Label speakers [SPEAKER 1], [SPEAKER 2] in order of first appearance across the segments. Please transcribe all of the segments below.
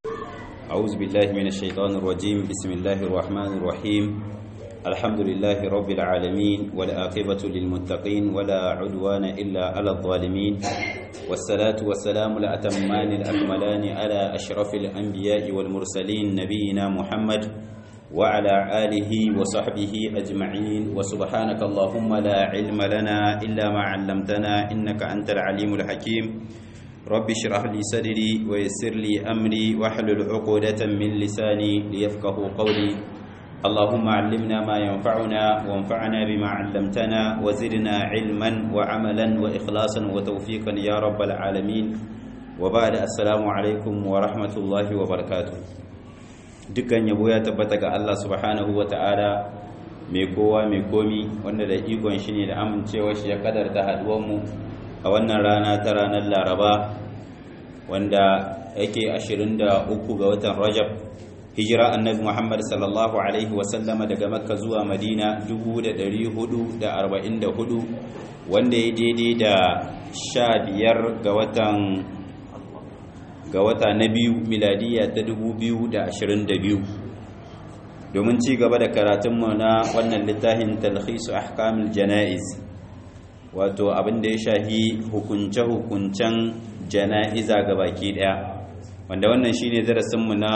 [SPEAKER 1] أعوذ بالله من الشيطان الرجيم بسم الله الرحمن الرحيم الحمد لله رب العالمين والآقبة للمتقين ولا عدوان إلا على الظالمين والصلاة والسلام الأتمان الأكملان على أشرف الأنبياء والمرسلين نبينا محمد وعلى آله وصحبه أجمعين وسبحانك اللهم لا علم لنا إلا ما علمتنا إنك أنت العليم الحكيم رب اشرح لي صدري ويسر لي أمري واحلل عقدة من لساني ليفقه قولي اللهم علمنا ما ينفعنا وانفعنا بما علمتنا وزدنا علما وعملا وإخلاصا وتوفيقا يا رب العالمين وبعد السلام عليكم ورحمة الله وبركاته dukkan yabo ya tabbata ga Allah subhanahu wa ta'ala mai kowa mai komi wanda da ikon shi ne da amincewa shi ya kadarta haduwanmu a wannan rana ta ranar laraba wanda yake 23 ga watan rajab hijira annabi muhammad sallallahu alaihi wasallama daga makka zuwa madina 444 wanda ya daidai da 15 ga watan ga wata na biyu miladiya ta 2022 domin ci gaba da karatunmu na wannan littafin talhisu ahkamul jana'iz wato abin da ya shahi hukunce-hukuncen jana'iza ga baki daya wanda wannan shine darasinmu na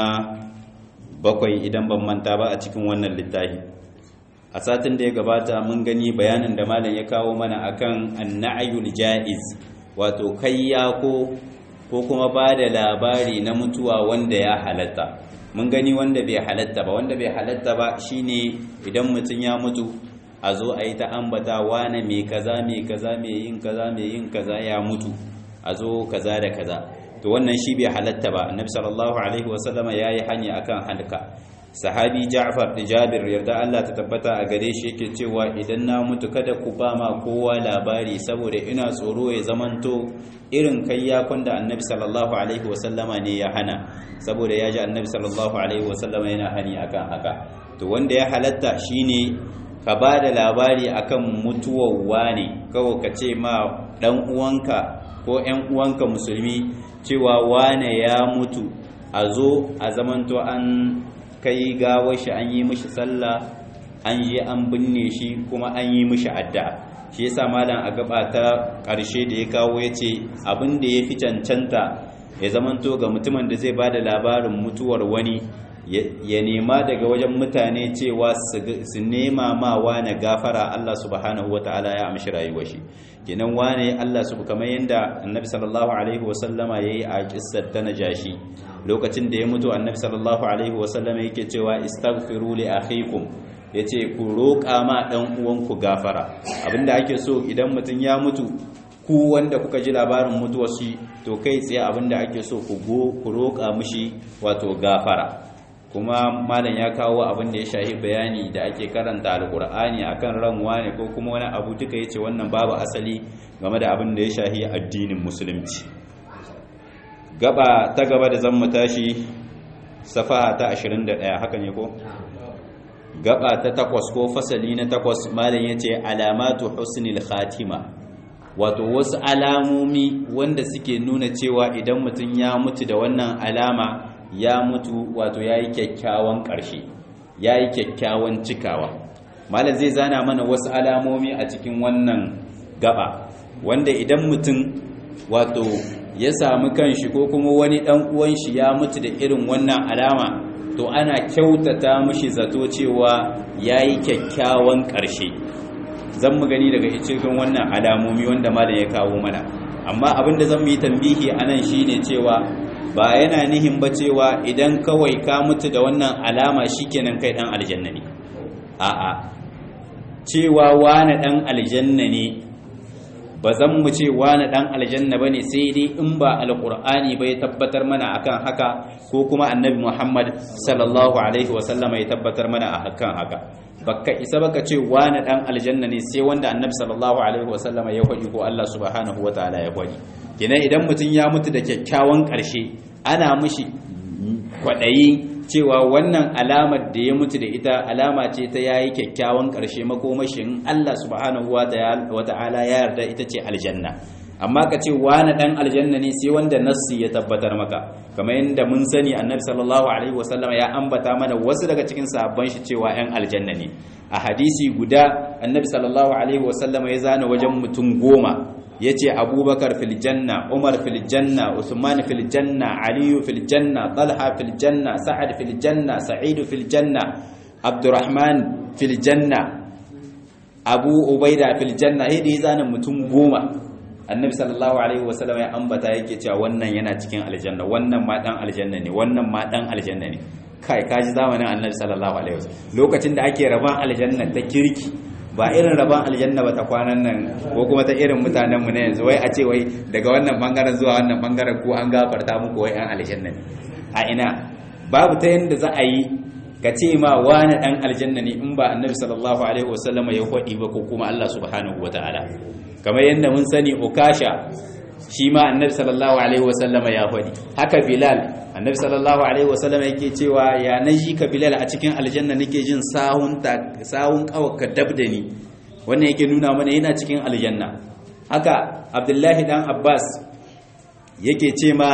[SPEAKER 1] bakwai idan ban manta ba a cikin wannan littafi a satin da ya gabata mun gani bayanin da malam ya kawo mana akan annayul ja'iz wato kayyako ko kuma ba da labari na mutuwa wanda ya halatta mun gani wanda bai halatta ba wanda bai halatta ba shine idan mutum ya mutu a zo a yi ta ambata wane mai kaza mai kaza mai yin kaza mai yin kaza ya mutu a zo kaza da kaza to wannan shi bai halatta ba annabi sallallahu alaihi wasallama yayi hanya akan halka sahabi Ja'far da Jabir yarda Allah ta tabbata a gare shi yake cewa idan na mutu kada ku ba ma kowa labari saboda ina tsoro ya zamanto irin kayyakon da annabi sallallahu alaihi wasallama ne ya hana saboda ya ji annabi sallallahu alaihi wasallama yana hani akan haka to wanda ya halatta shine ka ba da labari akan mutuwar wane kawai ka ce ma dan uwanka ko ƴan uwanka musulmi cewa wane ya mutu a zo a zamanto an kai gawar shi an yi mishi sallah an yi an binne shi kuma an yi mishi addu'a shi yasa malam a gaba ta ƙarshe da ya kawo ya ce abin da ya fi cancanta ya zamanto ga mutumin da zai ba da labarin mutuwar wani ya nema daga wajen mutane cewa su nema ma wane gafara Allah subhanahu wa ta'ala ya amshi rayuwar shi kenan wane Allah su kamar yadda annabi sallallahu alaihi wasallama ya yi a kissar ta najashi lokacin da ya mutu annabi sallallahu alaihi wasallama yake cewa istaghfiru li akhikum yace ku roƙa ma dan uwanku gafara abinda ake so idan mutum ya mutu ku wanda kuka ji labarin mutuwar shi to kai tsaye abinda ake so ku go ku roƙa mishi wato gafara kuma malam ya kawo abin da ya shahi bayani da ake karanta alkur'ani akan ranwa ne ko kuma wani abu duka yace wannan babu asali game da abin da ya shahi addinin musulunci gaba ta gaba da zan tashi safaha ta 21 haka ne ko gaba ta takwas ko fasali na takwas malam yace alamatu husnil khatima wato wasu alamomi wanda suke nuna cewa idan mutum ya mutu da wannan alama ya mutu wato ya yi kyakkyawan ƙarshe ya yi kyakkyawan cikawa malam zai zana mana wasu alamomi a cikin wannan gaba wanda idan mutum wato ya samu kanshi ko kuma wani ɗan uwan shi ya mutu da irin wannan alama to ana kyautata mishi zato cewa ya yi kyakkyawan ƙarshe zan mu gani daga cikin wannan alamomi wanda malam ya kawo mana amma abinda zan mu yi tambihi a nan shine cewa ba yana nihin ba cewa idan kawai ka mutu da wannan alama shikenan kai dan aljanna ne a'a cewa wani dan aljanna ne ba zan mu ce wani dan aljanna bane sai dai in ba alqur'ani bai tabbatar mana akan haka ko kuma annabi Muhammad sallallahu alaihi wasallam ya tabbatar mana akan haka baka isa baka ce wani dan aljanna ne sai wanda annabi sallallahu alaihi wasallam ya faɗi ko Allah subhanahu wataala ya faɗi kenan idan mutum ya mutu da kyakkyawan ƙarshe ana mishi kwaɗayi cewa wannan alamar da ya mutu da ita alama ce ta yayi kyakkyawan ƙarshe makomashin Allah subhanahu wa ta'ala ya yarda ita ce aljanna amma ka ce wani dan aljanna ne sai wanda nassi ya tabbatar maka kamar yadda mun sani annabi sallallahu alaihi wasallam ya ambata mana wasu daga cikin sahabban shi cewa yan aljanna ne a hadisi guda annabi sallallahu alaihi wasallam ya zana wajen mutum goma yace abubakar fil janna umar fil janna usman fil janna ali fil janna talha fil janna sa'ad fil janna sa'id fil janna abdurrahman fil janna abu ubaida fil janna hidi zana mutum goma annabi sallallahu alaihi wasallam ya ambata yake cewa wannan yana cikin aljanna wannan ma dan aljanna ne wannan ma dan aljanna ne kai kaji zamanin annabi sallallahu alaihi wasallam lokacin da ake raban aljanna ta kirki ba irin raban aljanna ba ta kwanan nan ko kuma ta irin mutanen mu na yanzu wai a ce wai daga wannan bangaren zuwa wannan bangaren ko an gafarta muku wai an aljanna ne a ina babu ta yanda za a yi ka ce ma wani dan aljanna ne in ba annabi sallallahu alaihi wasallam ya kwadi ba ko kuma Allah subhanahu wataala kamar yadda mun sani ukasha shi ma annabi sallallahu alaihi wasallam ya faɗi haka bilal annabi sallallahu alaihi wasallam yake cewa ya naji ka bilal a cikin aljanna nake jin sahun ta sahun kawaka dabdani wannan yake nuna mana yana cikin aljanna haka abdullahi dan abbas yake ce ma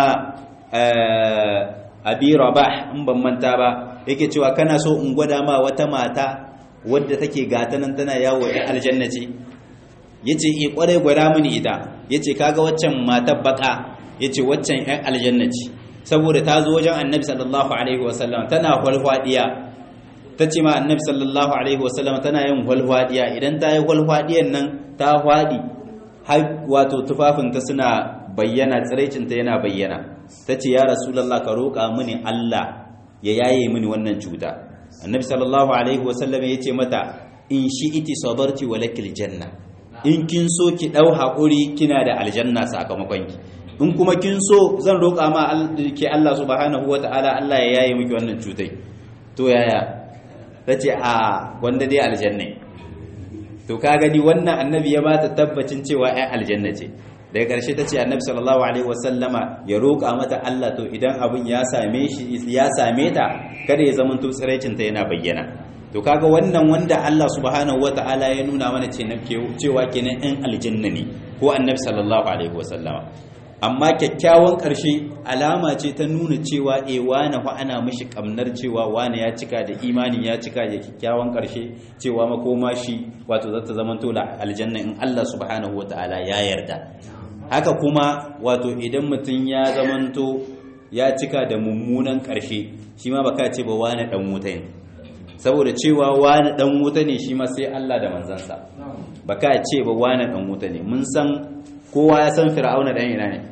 [SPEAKER 1] abi rabah in ban manta ba yake cewa kana so in gwada ma wata mata wadda take gata nan tana yawo ɗan aljanna ce yace eh kwarai gwada mini ita yace kaga waccan matar baka yace waccan ɗan aljanna ce saboda ta zo wajen annabi sallallahu alaihi wasallam tana walwadiya tace ma annabi sallallahu alaihi wasallam tana yin walwadiya idan ta yi walwadiyan nan ta fadi har wato tufafinta suna bayyana tsiraicinta yana bayyana tace ya rasulullah ka roƙa mini Allah ya yaye mini wannan cuta annabi sallallahu alaihi wasallam yace mata in shi'iti sabarti walakil janna in kin so ki dau hakuri kina da aljanna sakamakon ki in kuma kin so zan roƙa ma ke Allah subhanahu wataala Allah ya yaye miki wannan cutai to yaya tace a wanda dai aljanna to ka gani wannan annabi ya bata tabbacin cewa ai aljanna ce daga ƙarshe ta ce annabi sallallahu alaihi wasallama ya roƙa mata Allah to idan abin ya same shi ya same ta kada ya zama to tsiraicin ta yana bayyana to kaga wannan wanda Allah subhanahu wataala ya nuna mana cewa kenan ɗan aljanna ne ko annabi sallallahu alaihi wasallama amma kyakkyawan ƙarshe alama ce ta nuna cewa e wane fa ana mishi kamnar cewa wane ya cika da imani ya cika da kyakkyawan ƙarshe cewa makoma shi wato za ta zama tola aljanna in Allah subhanahu wataala ya yarda haka kuma wato idan mutum ya zamanto ya cika da mummunan ƙarshe shi ma baka ce ba wane dan wuta ne saboda cewa wane dan wuta ne shi ma sai Allah da manzansa baka ce ba wane dan wuta ne mun san kowa ya san fir'auna dan ina ne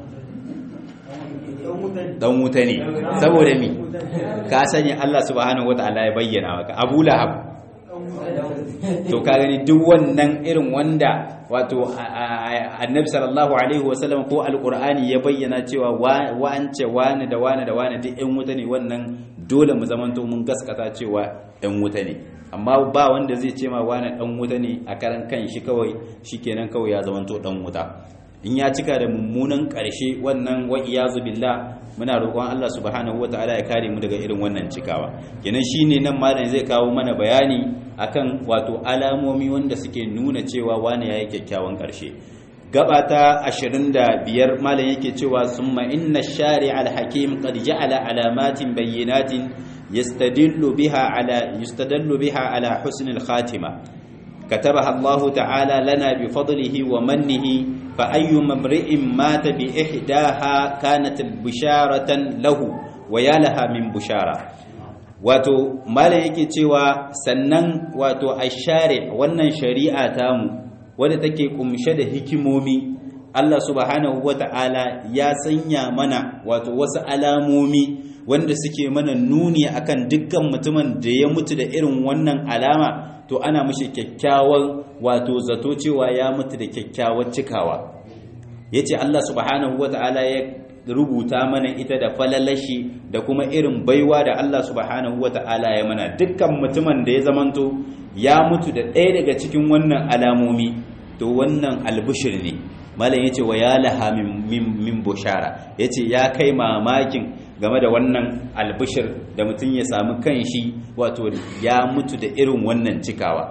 [SPEAKER 1] dan wuta ne saboda mi ka sani Allah subhanahu wataala ya bayyana maka Abu Lahab to ka gani duk wannan irin wanda wato annabi sallallahu alaihi wasallam ko alqur'ani ya bayyana cewa wance wani da wani da wani duk ɗan wuta ne wannan dole mu zamanto mun gaskata cewa ɗan wuta ne amma ba wanda zai ce ma wani ɗan wuta ne a karan kan shi kawai shikenan kawai ya zamanto ɗan wuta in ya cika da mummunan ƙarshe wannan wa iyazu billah muna roƙon Allah subhanahu wataala ya kare mu daga irin wannan cikawa kenan shine nan malam zai kawo mana bayani akan wato alamomi wanda suke nuna cewa wani yayi kyakkyawan ƙarshe gaba ta 25 malam yake cewa summa inna shari'a al-hakim qad ja'ala alamatin bayyinatin yastadillu biha ala yustadallu biha ala husn al-khatima كتبها الله تعالى لنا بفضله ومنه فأي امرئ مات بإحداها كانت بشارة له ويا لها من بشارة wato malam yake cewa sannan wato ashari wannan shari'a tamu wadda take kumshe da hikimomi Allah subhanahu wata'ala ya sanya mana wato wasu alamomi wanda suke mana nuni akan dukkan mutumin da ya mutu da irin wannan alama to ana mishi kyakkyawan wato zato cewa ya mutu da kyakkyawar cikawa yace Allah subhanahu wata'ala ya rubuta mana ita da falalashi da kuma irin baiwa da Allah subhanahu wata'ala ya mana dukkan mutumin da ya zamanto ya mutu da ɗaya daga cikin wannan alamomi to wannan albushir ne malam yace wa ya laha min bushara yace ya kai mamakin game da wannan albishir da mutum ya samu kanshi wato ya mutu da irin wannan cikawa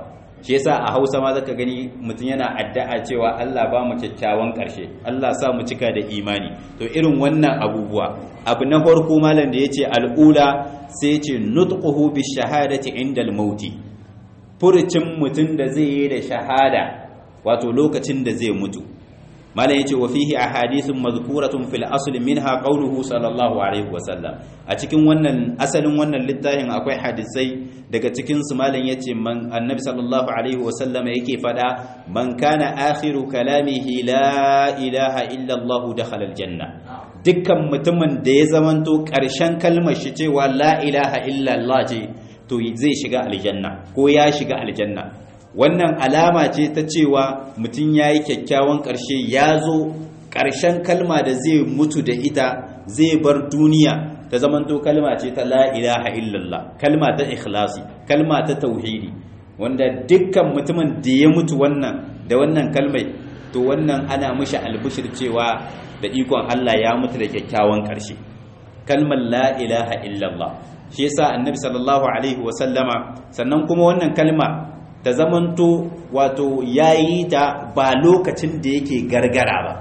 [SPEAKER 1] shi yasa a Hausa ma zaka gani mutum yana addu'a cewa Allah ba mu kyakkyawan karshe Allah sa mu cika da imani to irin wannan abubuwa abu na farko malam da yace al'ula sai yace nutquhu bi shahadati inda al-mauti furucin mutum da zai yi da shahada wato lokacin da zai mutu malam yace wa fihi ahadithun madhkuratun fil asl minha qawluhu sallallahu alaihi wasallam a cikin wannan asalin wannan littafin akwai hadisai daga cikin su malam yace man annabi sallallahu alaihi wasallam yake fada man kana akhiru kalamihi la ilaha illa allah dakhala aljanna dukkan mutumin da ya zamanto karshen kalmar shi cewa la ilaha illa allah ce to zai shiga aljanna ko ya shiga aljanna wannan alama ce ta cewa mutum ya yi kyakkyawan ƙarshe ya zo ƙarshen kalma da zai mutu da ita zai bar duniya ta zamanto kalma ce ta la ilaha illallah kalma ta ikhlasi kalma ta tauhidi wanda dukkan mutumin da ya mutu wannan da wannan kalmai to wannan ana mishi albishir cewa da ikon Allah ya mutu da kyakkyawan ƙarshe kalmar la ilaha illallah shi yasa annabi sallallahu alaihi wa sallama sannan kuma wannan kalma ta zamanto wato yayi ta ba lokacin da yake gargara ba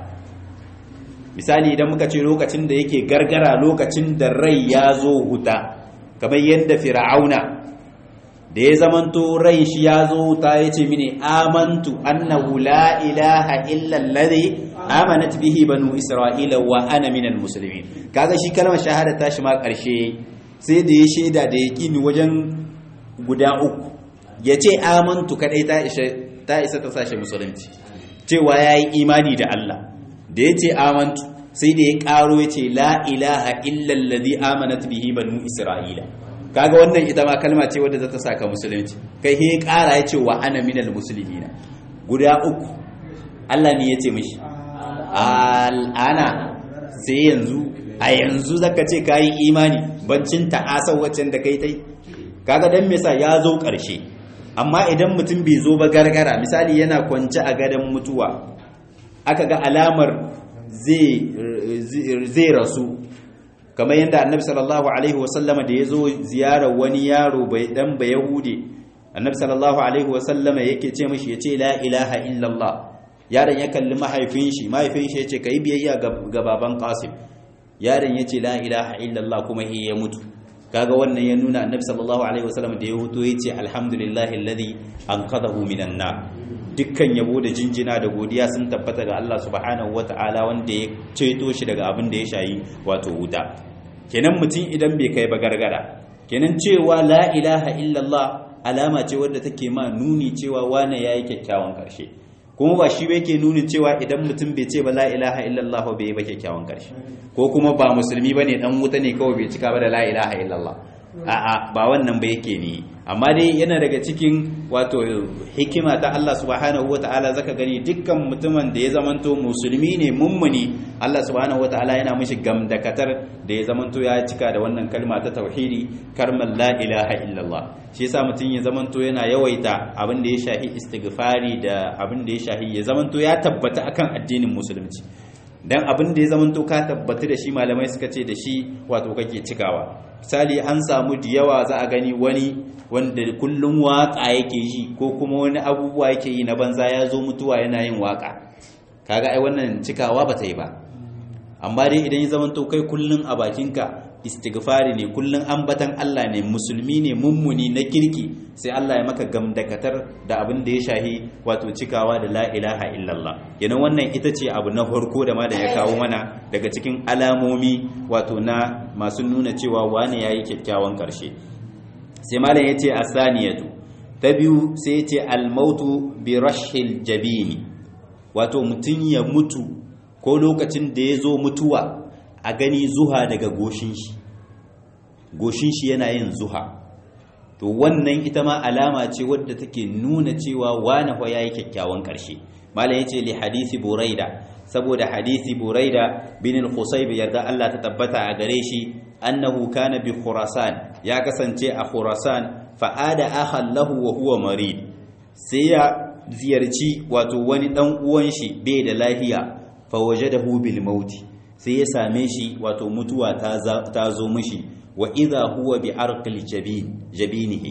[SPEAKER 1] misali idan muka ce lokacin da yake gargara lokacin da rai ya zo huta kamar yadda fir'auna da ya zamanto rai shi ya zo huta ya ce mini amantu annahu la ilaha illa alladhi amanat bihi banu isra'ila wa ana minal muslimin kaga shi kalmar shahada ta shi ma karshe sai da ya shaida da yaqini wajen guda uku ya ce amantu kadai ta isa ta sashe musulunci cewa ya yi imani da Allah da ya ce amantu sai da ya karo ya ce la ilaha illallazi amanat bihi banu isra'ila kaga wannan ita ma kalma ce wadda za ta saka musulunci kai he kara ya ce wa ana minal muslimina guda uku Allah ne ya ce mishi al'ana sai yanzu a yanzu zaka ce kayi imani bancin ta'asar waccan da kai tai kaga dan me yasa ya zo ƙarshe amma idan mutum bai zo ba gargara misali yana kwance a gadon mutuwa aka ga alamar zai rasu kamar yadda annabi sallallahu alaihi wasallama da ya zo ziyarar wani yaro bai dan ba yahude annabi sallallahu alaihi wasallama yake ce mishi ya ce la ilaha illallah yaron ya kalli mahaifin shi mahaifin shi ya ce ka yi biyayya ga baban qasim yaron ya ce la ilaha illallah kuma ya mutu kaga wannan ya nuna annabi sallallahu alaihi wasallam da ya huto yace alhamdulillahi alladhi anqadahu minan nar dukkan yabo da jinjina da godiya sun tabbata ga Allah subhanahu wataala wanda ya ceto shi daga abin da ya shayi wato wuta kenan mutum idan bai kai ba gargara kenan cewa la ilaha illallah alama ce wadda take ma nuni cewa wane yayi kyakkyawan karshe kuma ba shi yake nuni cewa idan mutum bai ce ba la ilaha illallah bai yi ba kyakkyawan karshe ko kuma ba musulmi bane dan wuta ne kawai bai cika ba da la ilaha illallah a'a ba wannan ba yake ne amma dai yana daga cikin wato hikima ta Allah subhanahu wataala zaka gani dukkan mutumin da ya zamanto musulmi ne mummuni Allah subhanahu wataala yana mishi gamdakatar da ya zamanto ya cika da wannan kalma ta tauhidi karmal la ilaha illallah shi yasa mutum ya zamanto yana yawaita abin da ya shahi istighfari da abin da ya shahi ya zamanto ya tabbata akan addinin musulunci dan abin da ya zamanto ka tabbata da shi malamai suka ce da shi wato kake cikawa misali an samu da yawa za a gani wani wanda kullum waka yake yi ko kuma wani abubuwa yake yi na banza ya zo mutuwa yana yin waka kaga ai wannan cikawa ba ta yi ba amma dai idan ya zamanto kai kullum a bakinka istighfari ne kullum ambatan Allah ne musulmi ne mummuni na kirki sai Allah ya maka gamdakatar da abin da ya shahi wato cikawa da la ilaha illallah yana wannan ita ce abu na farko da ma da ya kawo mana daga cikin alamomi wato na masu nuna cewa wani yayi kyakkyawan karshe sai malam yace asaniyatu ta biyu sai yace almautu bi rashil jabini wato mutun ya mutu ko lokacin da ya zo mutuwa a gani zuha daga goshin shi goshin shi yana yin zuha to wannan ita ma alama ce wadda take nuna cewa wane fa yayi kyakkyawan karshe malam yace li hadisi buraida saboda hadisi buraida bin al-qusayb yarda Allah ta tabbata a gare shi annahu kana bi khurasan ya kasance a khurasan fa ada akhan lahu wa huwa marid sai ya ziyarci wato wani dan uwan shi bai da lafiya fa wajadahu bil mauti sai ya same shi wato mutuwa ta zo mishi wa idha huwa bi arqil jabin jabinihi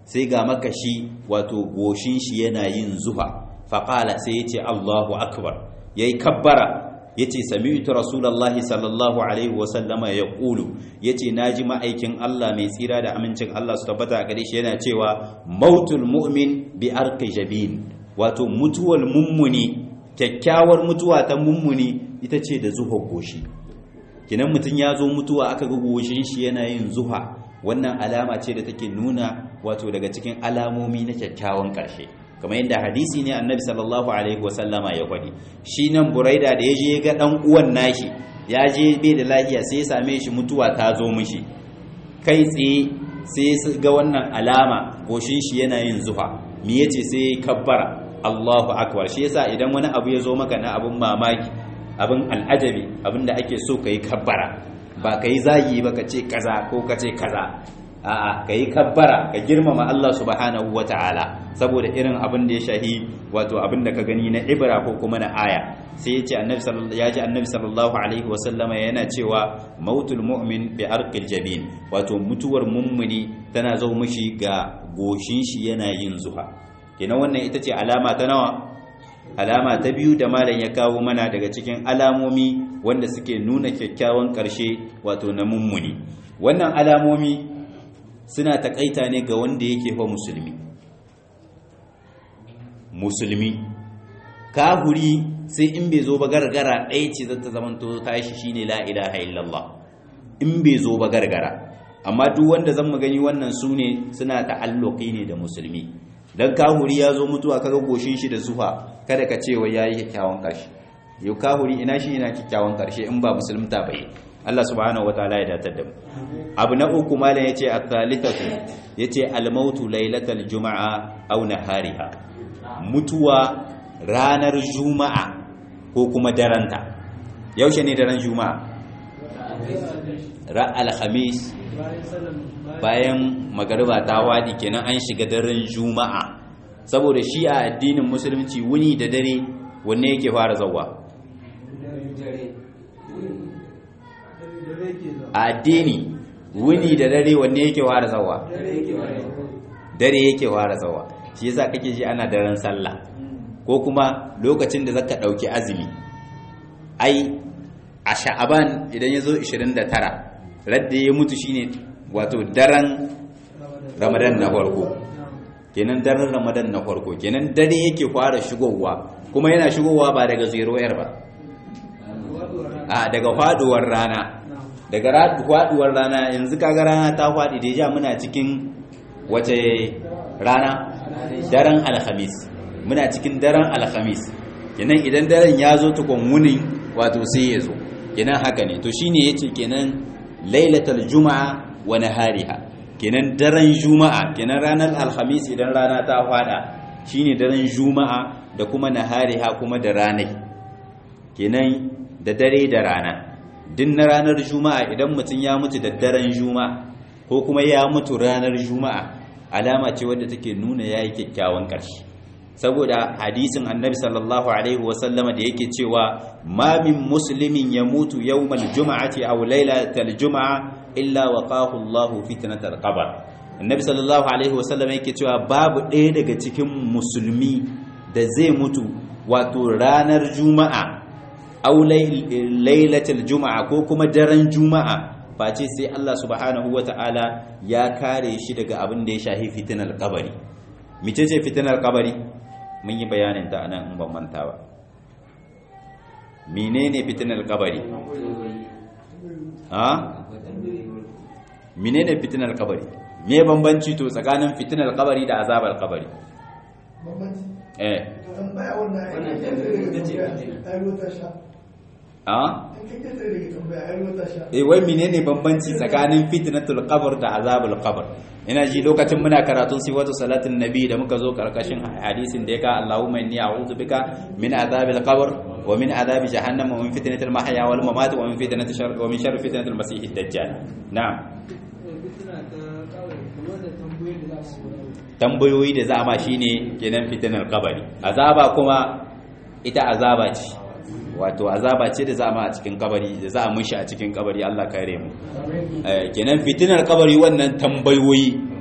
[SPEAKER 1] sai ga makashi wato goshin shi yana yin zuha faqala sai yace Allahu akbar yayi kabbara yace sami'tu rasulullahi sallallahu alaihi wa sallama yaqulu yace naji ma'aikin Allah mai tsira da amincin Allah su tabbata a gare shi yana cewa mautul mu'min bi arqi jabin wato mutuwar mummuni kyakkyawar mutuwa ta mummuni ita ce da zuha goshi kinan mutum ya zo mutuwa aka ga goshin shi yana yin zuha wannan alama ce da take nuna wato daga cikin alamomi na kyakkyawan ƙarshe kamar yadda hadisi ne annabi sallallahu alaihi wasallama ya faɗi shi nan buraida da ya je ga ɗan uwan nashi ya je bai da lafiya sai ya same shi mutuwa ta zo mishi kai tsaye sai ya ga wannan alama goshin shi yana yin zuha me yace sai ya kabbara Allahu akbar shi yasa idan wani abu ya zo maka na abun mamaki abin al'ajabi abin da ake so kai kabbara ba kai zagi ba ka ce kaza ko ka ce kaza a'a ka yi kabbara ka girmama Allah subhanahu wa ta'ala saboda irin abin da ya shahi wato abin da ka gani na ibra ko kuma na aya sai ya ji annabi sallallahu alaihi wa sallama yana cewa mautul mu'min bi arqil jabin wato mutuwar mummuni tana zo mishi ga goshin shi yana yin zuha kenan wannan ita ce alama ta nawa alama ta biyu da malam ya kawo mana daga cikin alamomi wanda suke nuna kyakkyawan ƙarshe wato na mummuni wannan alamomi suna takaita ne ga wanda yake fa musulmi musulmi kahuri sai in bai zo ba gargara ɗaya ce zata zamanto tashi shine la ilaha illallah in bai zo ba gargara amma duk wanda zan gani wannan su ne suna ta'alluqi ne da musulmi dan kahuri ya zo mutuwa kaga goshin shi da zufa kada ka ce wai yayi kyakkyawan karshe yau kahuri ina shi ina kyakkyawan karshe in ba musulunta bai Allah subhanahu wataala ya datar da mu abu na uku malam yace at-thalithatu yace al-mautu lailatal juma'a aw nahariha mutuwa ranar juma'a ko kuma daranta yaushe ne daren juma'a ra al-khamis bayan magariba ta wadi kenan an shiga daren juma'a saboda shi a addinin musulunci wuni da dare wanne yake fara zawwa a addini wuni da dare wanne yake fara zawwa dare yake fara zawwa shi yasa kake ji ana daren sallah ko kuma lokacin da zaka dauki azumi ai a sha'aban idan ya zo 29 radda ya mutu shine wato daren ramadan na farko kenan daren ramadan na farko kenan dare yake fara shigowa kuma yana shigowa ba daga zero yar ba a daga faduwar rana daga faduwar rana yanzu kaga rana ta fadi da ja muna cikin wace rana daren alhamis muna cikin daren alhamis kenan idan daren ya zo tukun wunin wato sai ya zo kenan haka ne to shine yace kenan lailatul juma'a wa nahariha kenan daren juma'a kenan ranar alhamis idan rana ta fada shine daren juma'a da kuma nahariha kuma da ranai kenan da dare da rana din na ranar juma'a idan mutum ya mutu da daren juma'a ko kuma ya mutu ranar juma'a alama ce wadda take nuna yayi kyakkyawan ƙarshe saboda hadisin annabi sallallahu alaihi wasallama da yake cewa ma min muslimin ya mutu yawmal juma'ati aw lailatal juma'a illa waqahu Allahu fitnatal qabr annabi sallallahu alaihi wasallama yake cewa babu ɗaya daga cikin musulmi da zai mutu wato ranar juma'a aw lailatul juma'a ko kuma daren juma'a face sai Allah subhanahu wata'ala ya kare shi daga abin da ya shahi fitnar kabari mice ce fitnar kabari mun yi bayanin ta anan in ban manta ba menene fitnar kabari ha menene fitnar kabari me bambanci to tsakanin fitnar kabari da azabar kabari eh a eh wai menene bambanci tsakanin fitnatul qabr da azabul qabr ina ji lokacin muna karatun sifatu salatin nabi da muka zo karkashin hadisin da ya ka Allahumma inni a'udhu bika min azabil qabr wa min azabi jahannam wa min fitnatil mahya wal mamat wa min fitnatil shar wa min sharri fitnatil masih dajjal na'am tambayoyi da za a ma shine kenan fitnar kabari azaba kuma ita azaba ce wato azaba ce da za a ma a cikin kabari da za a mushi a cikin kabari Allah kare mu kenan fitinar kabari wannan tambayoyi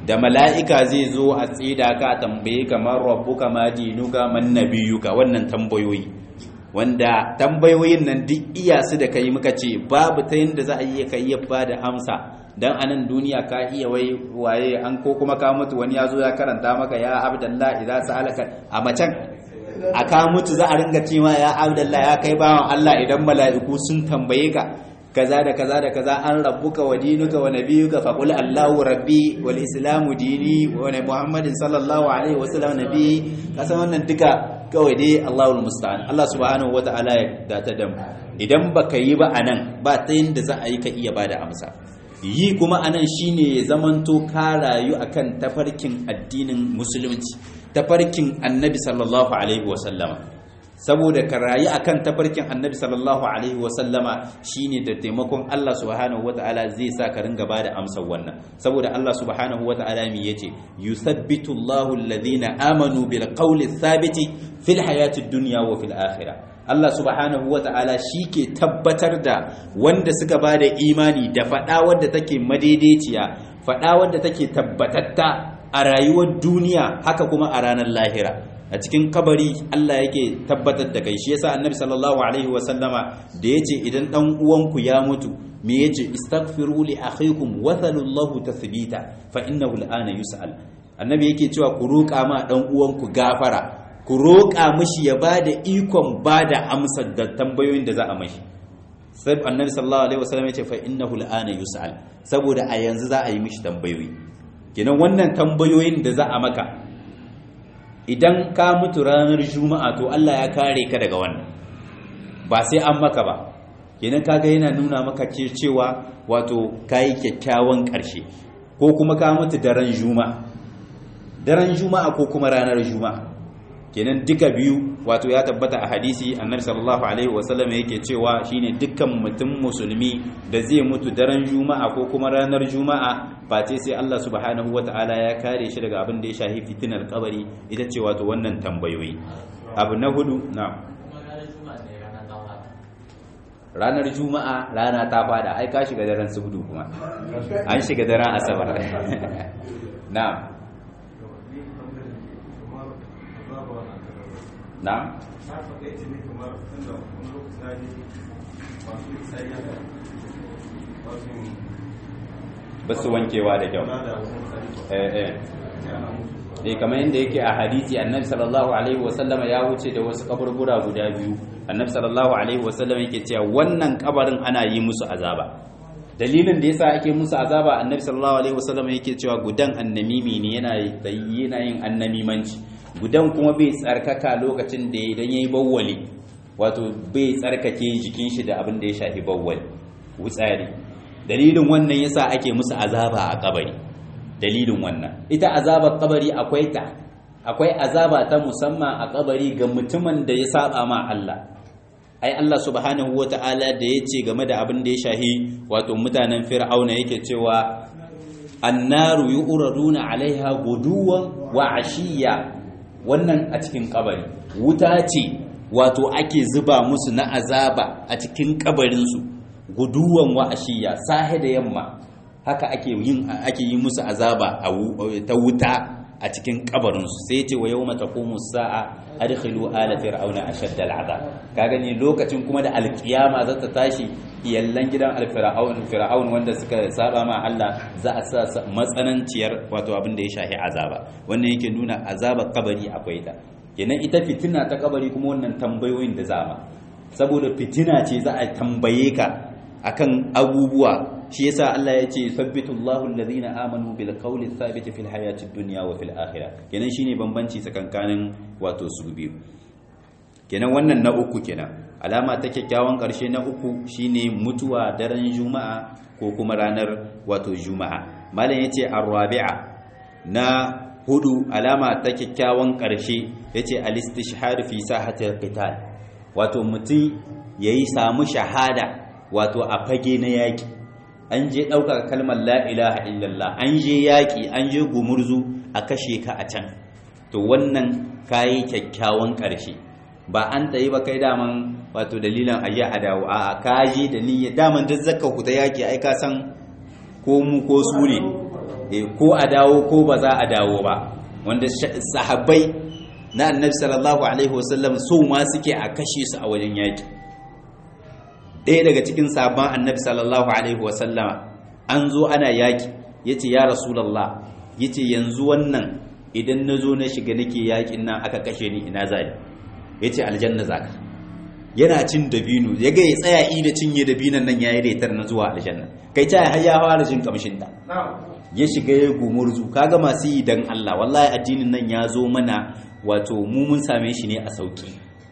[SPEAKER 1] da mala'ika zai zo a tsida ka tambaye kamar rabbuka ma dinuka man nabiyuka wannan tambayoyi wanda tambayoyin nan duk iya su da kai muka ce babu ta yadda za a yi ka iya ba da amsa dan anan duniya ka iya wai waye an ko kuma ka mutu wani ya zo ya karanta maka ya abdallah idza sa'alaka a macen a ka mutu za a ringa cewa ya abdallah ya kai bawan Allah idan mala'iku sun tambaye ka kaza da kaza da kaza an rabbuka wa dinuka wa nabiyuka fa qul allahu rabbi wal islamu dini wa muhammadin sallallahu alaihi wa sallam nabi kasan wannan duka kawai dai Allahul musta'an Allah subhanahu wa ta'ala ya data da idan baka yi ba anan ba ta yanda za a yi ka iya bada amsa yi kuma anan shine ya zamanto ka rayu akan tafarkin addinin musulunci tafarkin annabi sallallahu alaihi wa sallama saboda ka rayu akan tafarkin annabi sallallahu alaihi wa sallama shine da taimakon Allah subhanahu wa ta'ala zai sa ka ringa bada amsar wannan saboda Allah subhanahu wa ta'ala mi yace yuthabbitu Allahu alladhina amanu bil qawli thabiti fil hayati dunya wa fil akhirah Allah subhanahu wa ta'ala shi ke tabbatar da wanda suka ba da imani da faɗa wadda take madaidaiciya faɗa wadda take tabbatatta a rayuwar duniya haka kuma a ranar lahira a cikin kabari Allah yake tabbatar da kai shi yasa annabi sallallahu alaihi wa sallama da yace idan dan uwanku ya mutu me yace istaghfiru li akhikum wa thalullahu tathbita fa innahu al'ana yus'al annabi yake cewa ku roƙa ma dan uwanku gafara ku roƙa mishi ya ba da ikon ba da amsar da tambayoyin da za a mashi sai annabi sallallahu alaihi wasallam ya ce fa innahu al'ana yus'al saboda a yanzu za a yi mishi tambayoyi kenan wannan tambayoyin da za a maka idan ka mutu ranar juma'a to Allah ya kare ka daga wannan ba sai an maka ba kenan kaga yana nuna maka cewa wato kayi kyakkyawan ƙarshe ko kuma ka mutu daren juma'a daren juma'a ko kuma ranar juma'a kenan duka biyu wato ya tabbata a hadisi annabi sallallahu alaihi wasallam yake cewa shine dukkan mutum musulmi da zai mutu daren juma'a ko kuma ranar juma'a face sai Allah subhanahu wataala ya kare shi daga abin da ya shahi fitinar kabari ita ce wato wannan tambayoyi abu na hudu na ranar juma'a rana ta fada ai ka shiga daren subdu kuma an shiga daren asabar na'am na? ba su wankewa da kyau eh eh kamar yadda yake a hadisi annabi sallallahu alaihi wasallama ya wuce da wasu kaburbura guda biyu annabi sallallahu alaihi wasallama yake cewa wannan kabarin ana yi musu azaba dalilin da yasa ake musu azaba annabi sallallahu alaihi wasallama yake cewa gudan annamimi ne yana yana yin annamimanci gudan kuma bai tsarkaka lokacin da idan yayi bawwali wato bai tsarkake jikin shi da abin da ya shafi bawwali wutsari dalilin wannan yasa ake musu azaba a kabari dalilin wannan ita azabar kabari akwai ta akwai azaba ta musamman a kabari ga mutumin da ya saba ma Allah ai Allah subhanahu wata'ala da ya ce game da abin da ya shahi wato mutanen fir'auna yake cewa annaru yu'raduna alaiha guduwan wa ashiya wannan a cikin kabari wuta ce wato ake zuba musu na azaba a cikin kabarinsu guduwan wa ashiya sahe da yamma haka ake yin ake yi musu azaba ta wuta a cikin kabarinsu sai ce wa yawma taqumu sa'a adkhilu ala fir'auna ashadda al'azab ka gani lokacin kuma da alkiyama za ta tashi iyallan gidan alfir'aun fir'aun wanda suka saba ma Allah za a sa matsananciyar wato abin da ya shahi azaba wannan yake nuna azabar kabari akwai ta kenan ita fitina ta kabari kuma wannan tambayoyin da zama saboda fitina ce za a tambaye ka akan abubuwa shi yasa Allah ya ce sabbitu Allahu alladhina amanu bil qawli thabit fil hayatid dunya wa fil akhirah kenan shine bambanci tsakankanin wato su biyu kenan wannan na uku kenan alama ta kyakkyawan karshe na uku shine mutuwa daren juma'a ko kuma ranar wato juma'a malam yace ar-rabi'a na hudu alama ta kyakkyawan karshe yace al-istishhad fi sahatil qital wato mutum yayi samu shahada wato a fage na yaki an je ɗaukaka kalmar la ilaha illallah an je yaƙi an je gumurzu a kashe ka a can to wannan kayi kyakkyawan ƙarshe ba an ta yi ba kai daman wato dalilin aje a dawo a kaji da niyyar daman duk zakka ku ta yaƙi ai ka san ko mu ko su ne ko a dawo ko ba za a dawo ba wanda sahabbai na annabi sallallahu alaihi wasallam so ma suke a kashe su a wajen yaki ɗaya daga cikin sabon annabi sallallahu alaihi wasallama an zo ana yaki yace ya rasulullah yace yanzu wannan idan na zo na shiga nake yakin nan aka kashe ni ina zai yace aljanna zaka yana cin dabino ya ga ya tsaya i da cinye dabinon nan yayi retar na zuwa aljanna kai ta har ya fara jin kamshin ta ya shiga ya gumurzu kaga masu yi dan Allah wallahi addinin nan ya zo mana wato mu mun same shi ne a sauki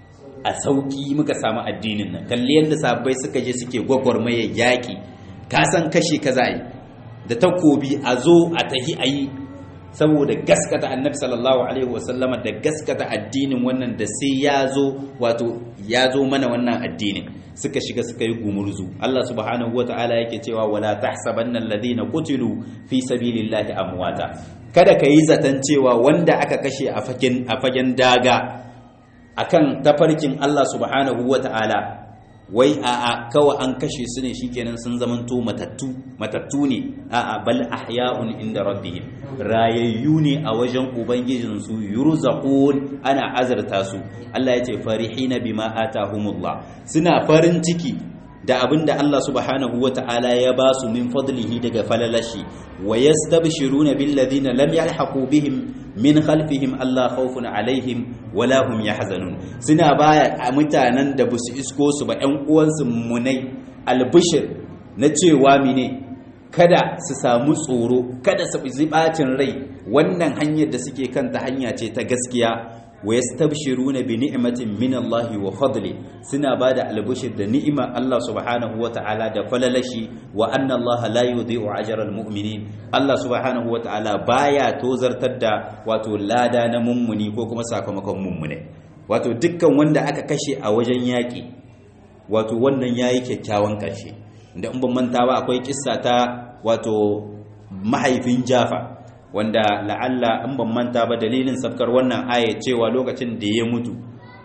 [SPEAKER 1] a sauki muka samu addinin nan kalli yadda sabbai suka je suke gwagwarmaya yaki ka san kashe kaza yi da takobi a zo a tahi a yi saboda gaskata annabi sallallahu alaihi wasallama da gaskata addinin wannan da sai ya zo wato ya zo mana wannan addinin suka shiga suka yi gumurzu Allah subhanahu wata'ala yake cewa wala tahsabanna alladhina qutilu fi sabilillahi amwata kada ka yi zaton cewa wanda aka kashe a fagen a fagen daga akan tafarkin Allah subhanahu wata'ala wai a'a kawai an kashe su ne shikenan sun zamanto matattu matattu ne a'a bal ahya'un inda rabbihim rayayyu ne a wajen ubangijin su yurzaqun ana azarta su Allah yace farihina bima atahumullah suna farin ciki da abinda Allah subhanahu wata'ala ya ba su min fadlihi daga falalashi wa yastabshiruna bil ladina lam yalhaqu bihim min khalfihim Allah khawfun alaihim wala hum yahzanun suna baya a mutanen da basu isko su ba ƴan uwansu munai albishir na cewa mine kada su samu tsoro kada su bi bacin rai wannan hanyar da suke kanta hanya ce ta gaskiya wa yastabshiruna bi ni'matin min Allah wa fadli suna bada albishir da ni'ima Allah subhanahu wa ta'ala da falalashi wa anna Allah la yudhi'u ajra al-mu'minin Allah subhanahu wa ta'ala baya tozartar da wato lada na mummuni ko kuma sakamakon mummune wato dukkan wanda aka kashe a wajen yaki wato wannan yayi kyakkyawan karshe da in ban manta ba akwai kissa ta wato mahaifin Jafa wanda la'alla in ban manta ba dalilin safkar wannan aya cewa lokacin da ya mutu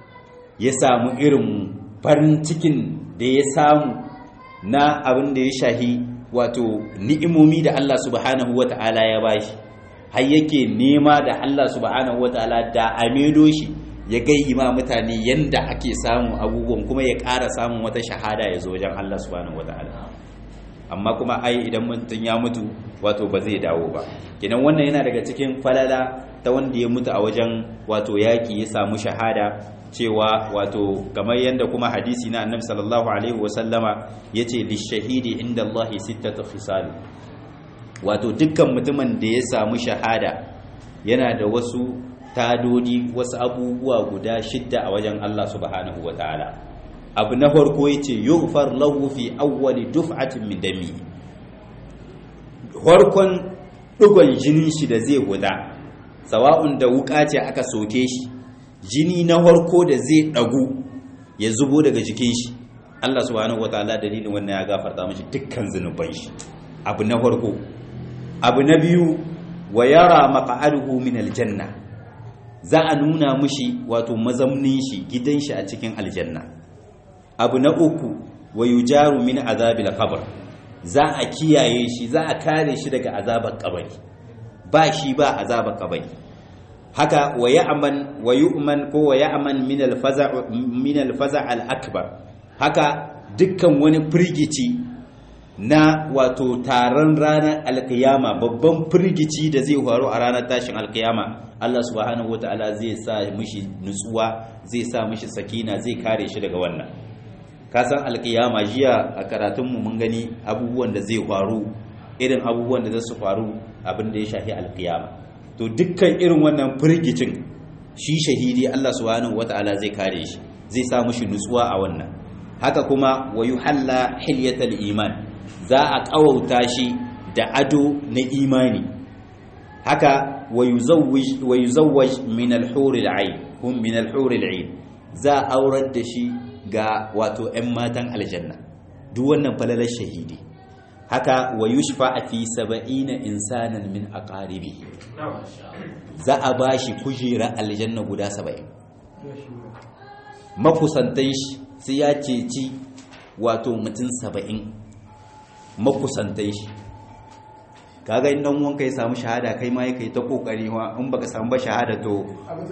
[SPEAKER 1] ya samu irin farin cikin da ya samu na abin da ya shahi wato ni'imomi da Allah subhanahu wata'ala ya bashi har yake nema da Allah subhanahu wata'ala da amedo shi ya gai ma mutane yanda ake samun abubuwan kuma ya ƙara samun wata shahada ya zo wajen Allah subhanahu wata'ala amma kuma ai idan mutum ya mutu wato ba zai dawo ba kenan wannan yana daga cikin falala ta wanda ya mutu a wajen wato yaki ya samu shahada cewa wato kamar yadda kuma hadisi na annabi sallallahu alaihi wasallama yace lishahidi inda Allah sittatu khisal wato dukkan mutumin da ya samu shahada yana da wasu tadodi wasu abubuwa guda shidda a wajen Allah subhanahu wataala abu na farko yace yughfar lahu fi awwali duf'atin min dami farkon dugon jinin shi da zai guda sawa'un da wuka ce aka soke shi jini na farko da zai dagu ya zubo daga jikin shi Allah subhanahu wataala dalilin wannan ya gafarta mishi dukkan zunuban shi abu na farko abu na biyu wa yara maq'aduhu min aljanna za a nuna mishi wato mazamnin shi gidan shi a cikin aljanna abu na uku wa yujaru min azabil qabr za a kiyaye shi za a kare shi daga azabar kabari ba shi ba azabar kabari haka wa ya'man wa yu'man ko wa ya'man min al-faza' min al-faza' al-akbar haka dukkan wani firgici na wato taron ranar alkiyama babban firgici da zai faru a ranar tashin alkiyama Allah subhanahu wataala zai sa mishi nutsuwa zai sa mishi sakina zai kare shi daga wannan kasan alkiyama jiya a karatunmu mun gani abubuwan da zai faru irin abubuwan da za su faru abin da ya shafi alkiyama to dukkan irin wannan firgicin shi shahidi Allah subhanahu wata'ala zai kare shi zai sa mushi nutsuwa a wannan haka kuma wa yuhalla hilyatal iman za a kawauta shi da ado na imani haka wa yuzawwij wa yuzawwaj min al-huril 'ain hum min al-huril 'ain za a aurar da shi ga wato 'yan matan aljanna duk wannan falalar shahidi haka wa yushfa fi saba'ina insanan min aqaribi za a bashi kujera aljanna guda saba'in makusantan shi sai ya ceci wato mutum saba'in makusantan shi kaga in dan wanka ya samu shahada kai ma yake ta kokari wa in baka samu ba shahada to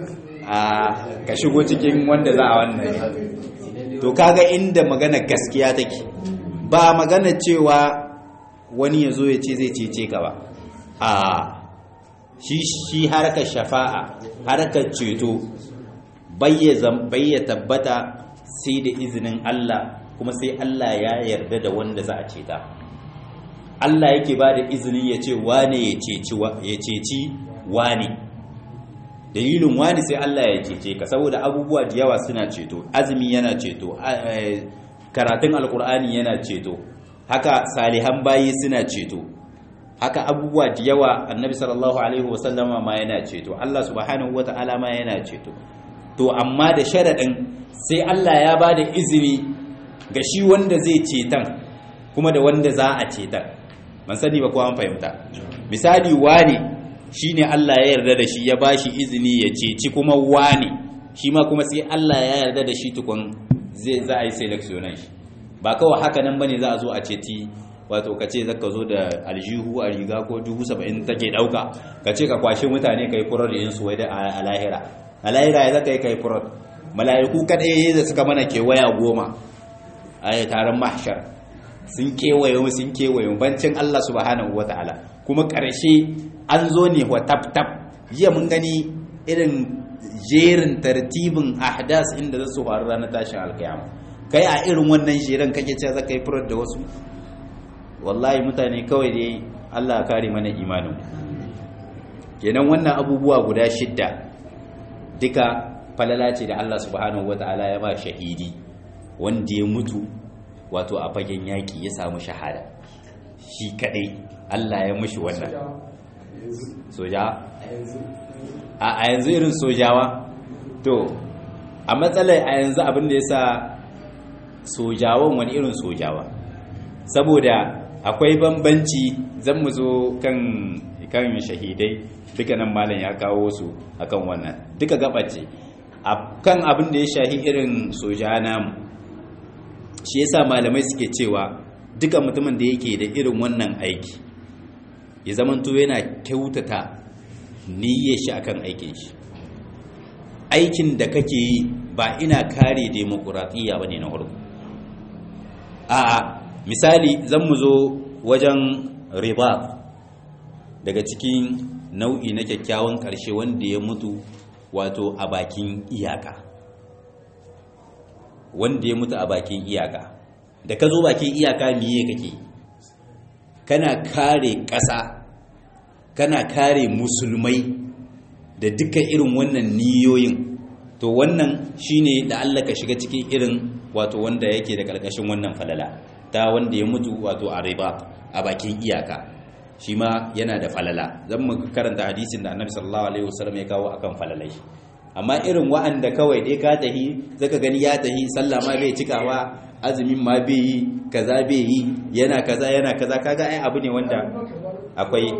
[SPEAKER 1] a ka shigo cikin wanda za a wannan to kaga inda magana gaskiya take ba magana cewa wani ya zo ya ce zai cece ka ba a shi shi harkar shafa'a harkar ceto bayya tabbata sai da izinin Allah kuma sai Allah ya yarda da wanda za a ceta Allah yake ba da izinin ya ce wane ya ceci wane dalilin wani sai Allah ya cece ka saboda abubuwa da yawa suna ceto azumi yana ceto karatun alkur'ani yana ceto haka salihan bayi suna ceto haka abubuwa da yawa annabi sallallahu alaihi wasallama ma yana ceto Allah subhanahu wata'ala ma yana ceto to amma da sharaɗin sai Allah ya ba da izini ga shi wanda zai cetan kuma da wanda za a cetan man sani ba ko an fahimta misali wani shine Allah ya yarda da shi ya bashi izini ya ceci kuma wani shi ma kuma sai Allah ya yarda da shi tukun zai za a yi selectionan shi ba kawai haka nan bane za a zo a ceti wato ka ce zaka zo da aljihu a riga ko dubu saba'in take dauka ka ce ka kwashe mutane kai furar yin su wai da a lahira a lahira ya zaka yi kai furar mala'iku kadai da suka mana kewaya goma a taron mahshar sun kewaye mu sun kewaye mu bancin Allah subhanahu wataala kuma ƙarshe an zo ne wa tap tap jiya mun gani irin jerin tartibin ahdas inda za su faru ranar tashin alkiyama kai a irin wannan jerin kake cewa zaka yi furar da wasu wallahi mutane kawai dai Allah kare mana imanin kenan wannan abubuwa guda shidda duka falala ce da Allah subhanahu wataala ya ba shahidi wanda ya mutu wato a fagen yaki ya samu shahada shi kadai Allah ya mushi wannan soja a yanzu irin sojawa to a matsalar a yanzu abin da ya sa sojawan wani irin sojawa saboda akwai bambanci zan mu zo kan kan shahidai duka nan malam ya kawo su akan wannan duka gabace kan abin da ya shahi irin soja namu shi yasa malamai suke cewa duka mutumin da yake da irin wannan aiki ya zamanto yana kyautata niyyar shi akan aikin shi aikin da kake yi ba ina kare demokuraɗiyya ba ne na farko a misali zan mu zo wajen riba daga cikin nau'i na kyakkyawan ƙarshe wanda ya mutu wato a bakin iyaka wanda ya mutu a bakin iyaka da ka zo bakin iyaka miye kake kana kare ƙasa kana kare musulmai da duka irin wannan niyoyin to wannan shine da Allah ka shiga cikin irin wato wanda yake da karkashin wannan falala ta wanda ya mutu wato a riba a bakin iyaka shi ma yana da falala zan mu karanta hadisin da annabi sallallahu alaihi wasallam ya kawo akan falalai amma irin wa'anda kawai dai ka tahi zaka gani ya tahi sallah ma bai cikawa azumin ma bai yi kaza bai yi yana kaza yana kaza kaga ai abu ne wanda akwai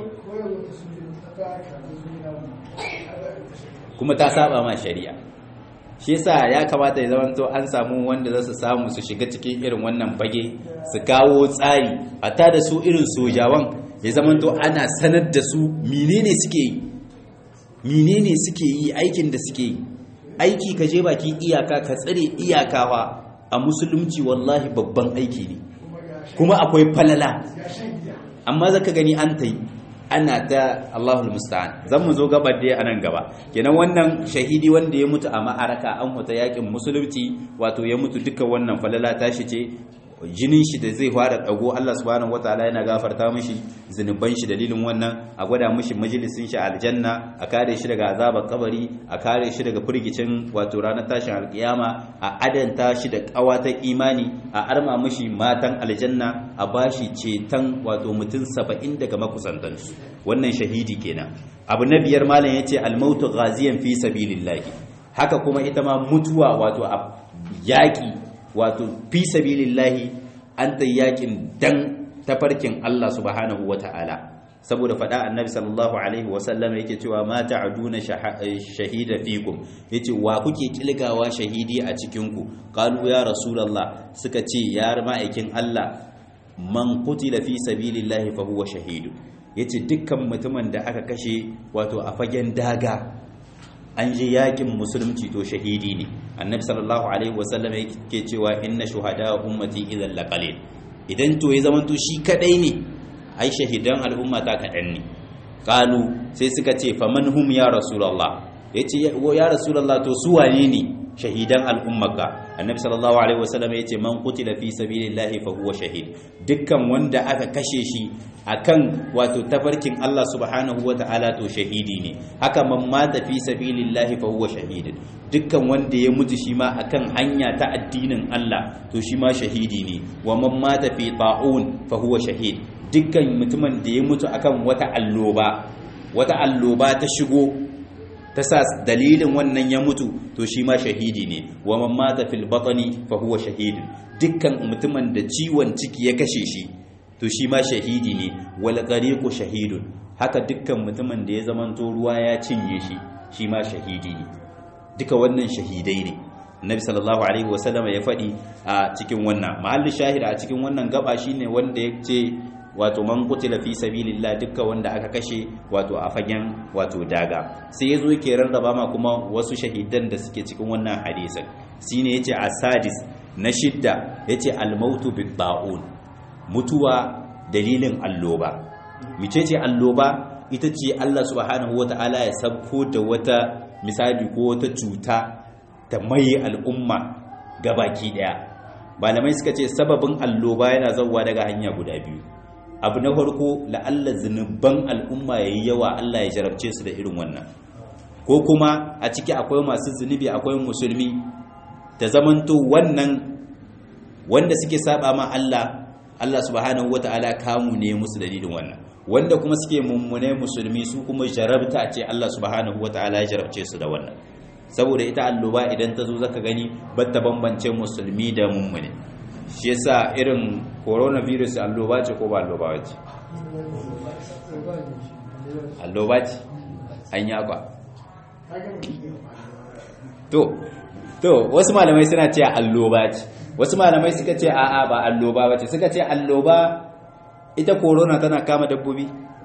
[SPEAKER 1] kuma ta saba ma shari'a shi yasa ya kamata ya zamanto an samu wanda za su samu su shiga cikin irin wannan fage su kawo tsari ta da su irin sojawan ya zamanto ana sanar da su menene suke yi menene suke yi aikin da suke yi aiki ka je bakin iyaka ka tsare iyakawa a musulunci wallahi babban aiki ne kuma akwai falala amma zaka gani an ta yi ana ta Allahul musta'an zan mu zo gabar da anan gaba kenan wannan shahidi wanda ya mutu a ma'araka an huta yakin musulunci wato ya mutu duka wannan falala tashi ce jinin shi da zai fara dago Allah subhanahu wataala yana gafarta mishi zinuban shi dalilin wannan a gwada mishi majalisin shi aljanna a kare shi daga azabar kabari a kare shi daga firgicin wato ranar tashin alkiyama a adanta shi da kawatar imani a arma mishi matan aljanna a bashi ceton wato mutum saba'in daga makusantansu wannan shahidi kenan abu na biyar malam yace almautu ghaziyan fi sabilillahi haka kuma ita ma mutuwa wato a yaƙi wato fi sabilillahi an ta yakin dan tafarkin Allah subhanahu wata'ala saboda faɗa annabi sallallahu alaihi wasallam yake cewa ma ta'aduna shahida fikum yace wa kuke kilgawa shahidi a cikin ku qalu ya rasulullah suka ce ya ma'aikin Allah man qutila fi sabilillahi fa huwa shahidu yace dukkan mutumin da aka kashe wato a fagen daga an je yakin musulunci to shahidi ne annabi sallallahu alaihi wasallam yake cewa inna shuhada ummati idan laqalil idan to ya zamanto shi kadai ne ai shahidan al'umma ta kadan ne qalu sai suka ce faman hum ya rasulullah yace ya rasulullah to su wane ne shahidan al'ummaka annabi sallallahu alaihi wasallam yace man qutila fi sabilillahi fa huwa shahid dukkan wanda aka kashe shi akan wato tafarkin Allah subhanahu wataala to shahidi ne haka man mata fi sabilillahi fa huwa shahid dukkan wanda ya mutu shi ma akan hanya ta addinin Allah to shi ma shahidi ne wa man mata fi ta'un fa huwa shahid dukkan mutumin da ya mutu akan wata alloba wata alloba ta shigo ta sa dalilin wannan ya mutu to shi ma shahidi ne wa man mata fil batni fa huwa shahidun dukkan mutumin da ciwon ciki ya kashe shi to shi ma shahidi ne wal ghariqu shahidun haka dukkan mutumin da ya zamanto ruwa ya cinye shi shi ma shahidi ne duka wannan shahidai ne Nabi sallallahu alaihi wasallam ya faɗi a cikin wannan mahallin shahid a cikin wannan gaba shine wanda ya ce wato man kutila fi sabilillah dukkan wanda aka kashe wato a fagen wato daga sai yazo yake rarraba ma kuma wasu shahidan da suke cikin wannan hadisin shine yace asadis na shidda yace al-mautu bit ta'un mutuwa dalilin alloba micece alloba ita ce Allah subhanahu wata'ala ya sabko da wata misali ko wata cuta ta mai al'umma gabaki daya malamai suka ce sababin alloba yana zauwa daga hanya guda biyu abu na farko la'alla zunuban al'umma ya yi yawa Allah ya jarabce su da irin wannan ko kuma a ciki akwai masu zunubi akwai musulmi ta zamanto wannan wanda suke saba ma Allah Allah subhanahu wata'ala kamu ne musu dalilin wannan wanda kuma suke mummune musulmi su kuma jarabta ce Allah subhanahu wata'ala ya jarabce su da wannan saboda ita alluba idan ta zo zaka gani batta bambance musulmi da mummune shi yasa irin coronavirus alloba ce ko ba alloba ce alloba ce an yaba to to wasu malamai suna ce alloba ce wasu malamai suka ce a'a ba alloba ba ce suka ce alloba ita corona tana kama dabbobi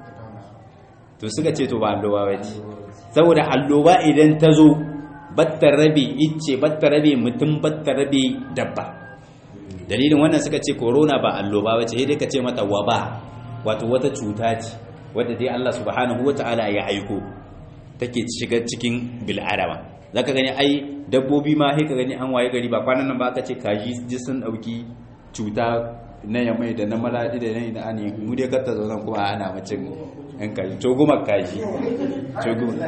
[SPEAKER 1] to suka ce to ba alloba ba ce saboda alloba idan ta zo batta rabe icce batta rabe mutum batta rabe dabba dalilin wannan suka ce corona ba alloba ba ce dai ka ce mata waba wato wata cuta ce wadda dai Allah subhanahu wata'ala ya aiko take shiga cikin bil'adama zaka gani ai dabbobi ma sai ka gani an waye gari ba kwanan nan ba aka ce kaji ji sun dauki cuta na yamai da na maladi da na ani mu dai katta zo kuma ana macin yan kaji to goma kaji to goma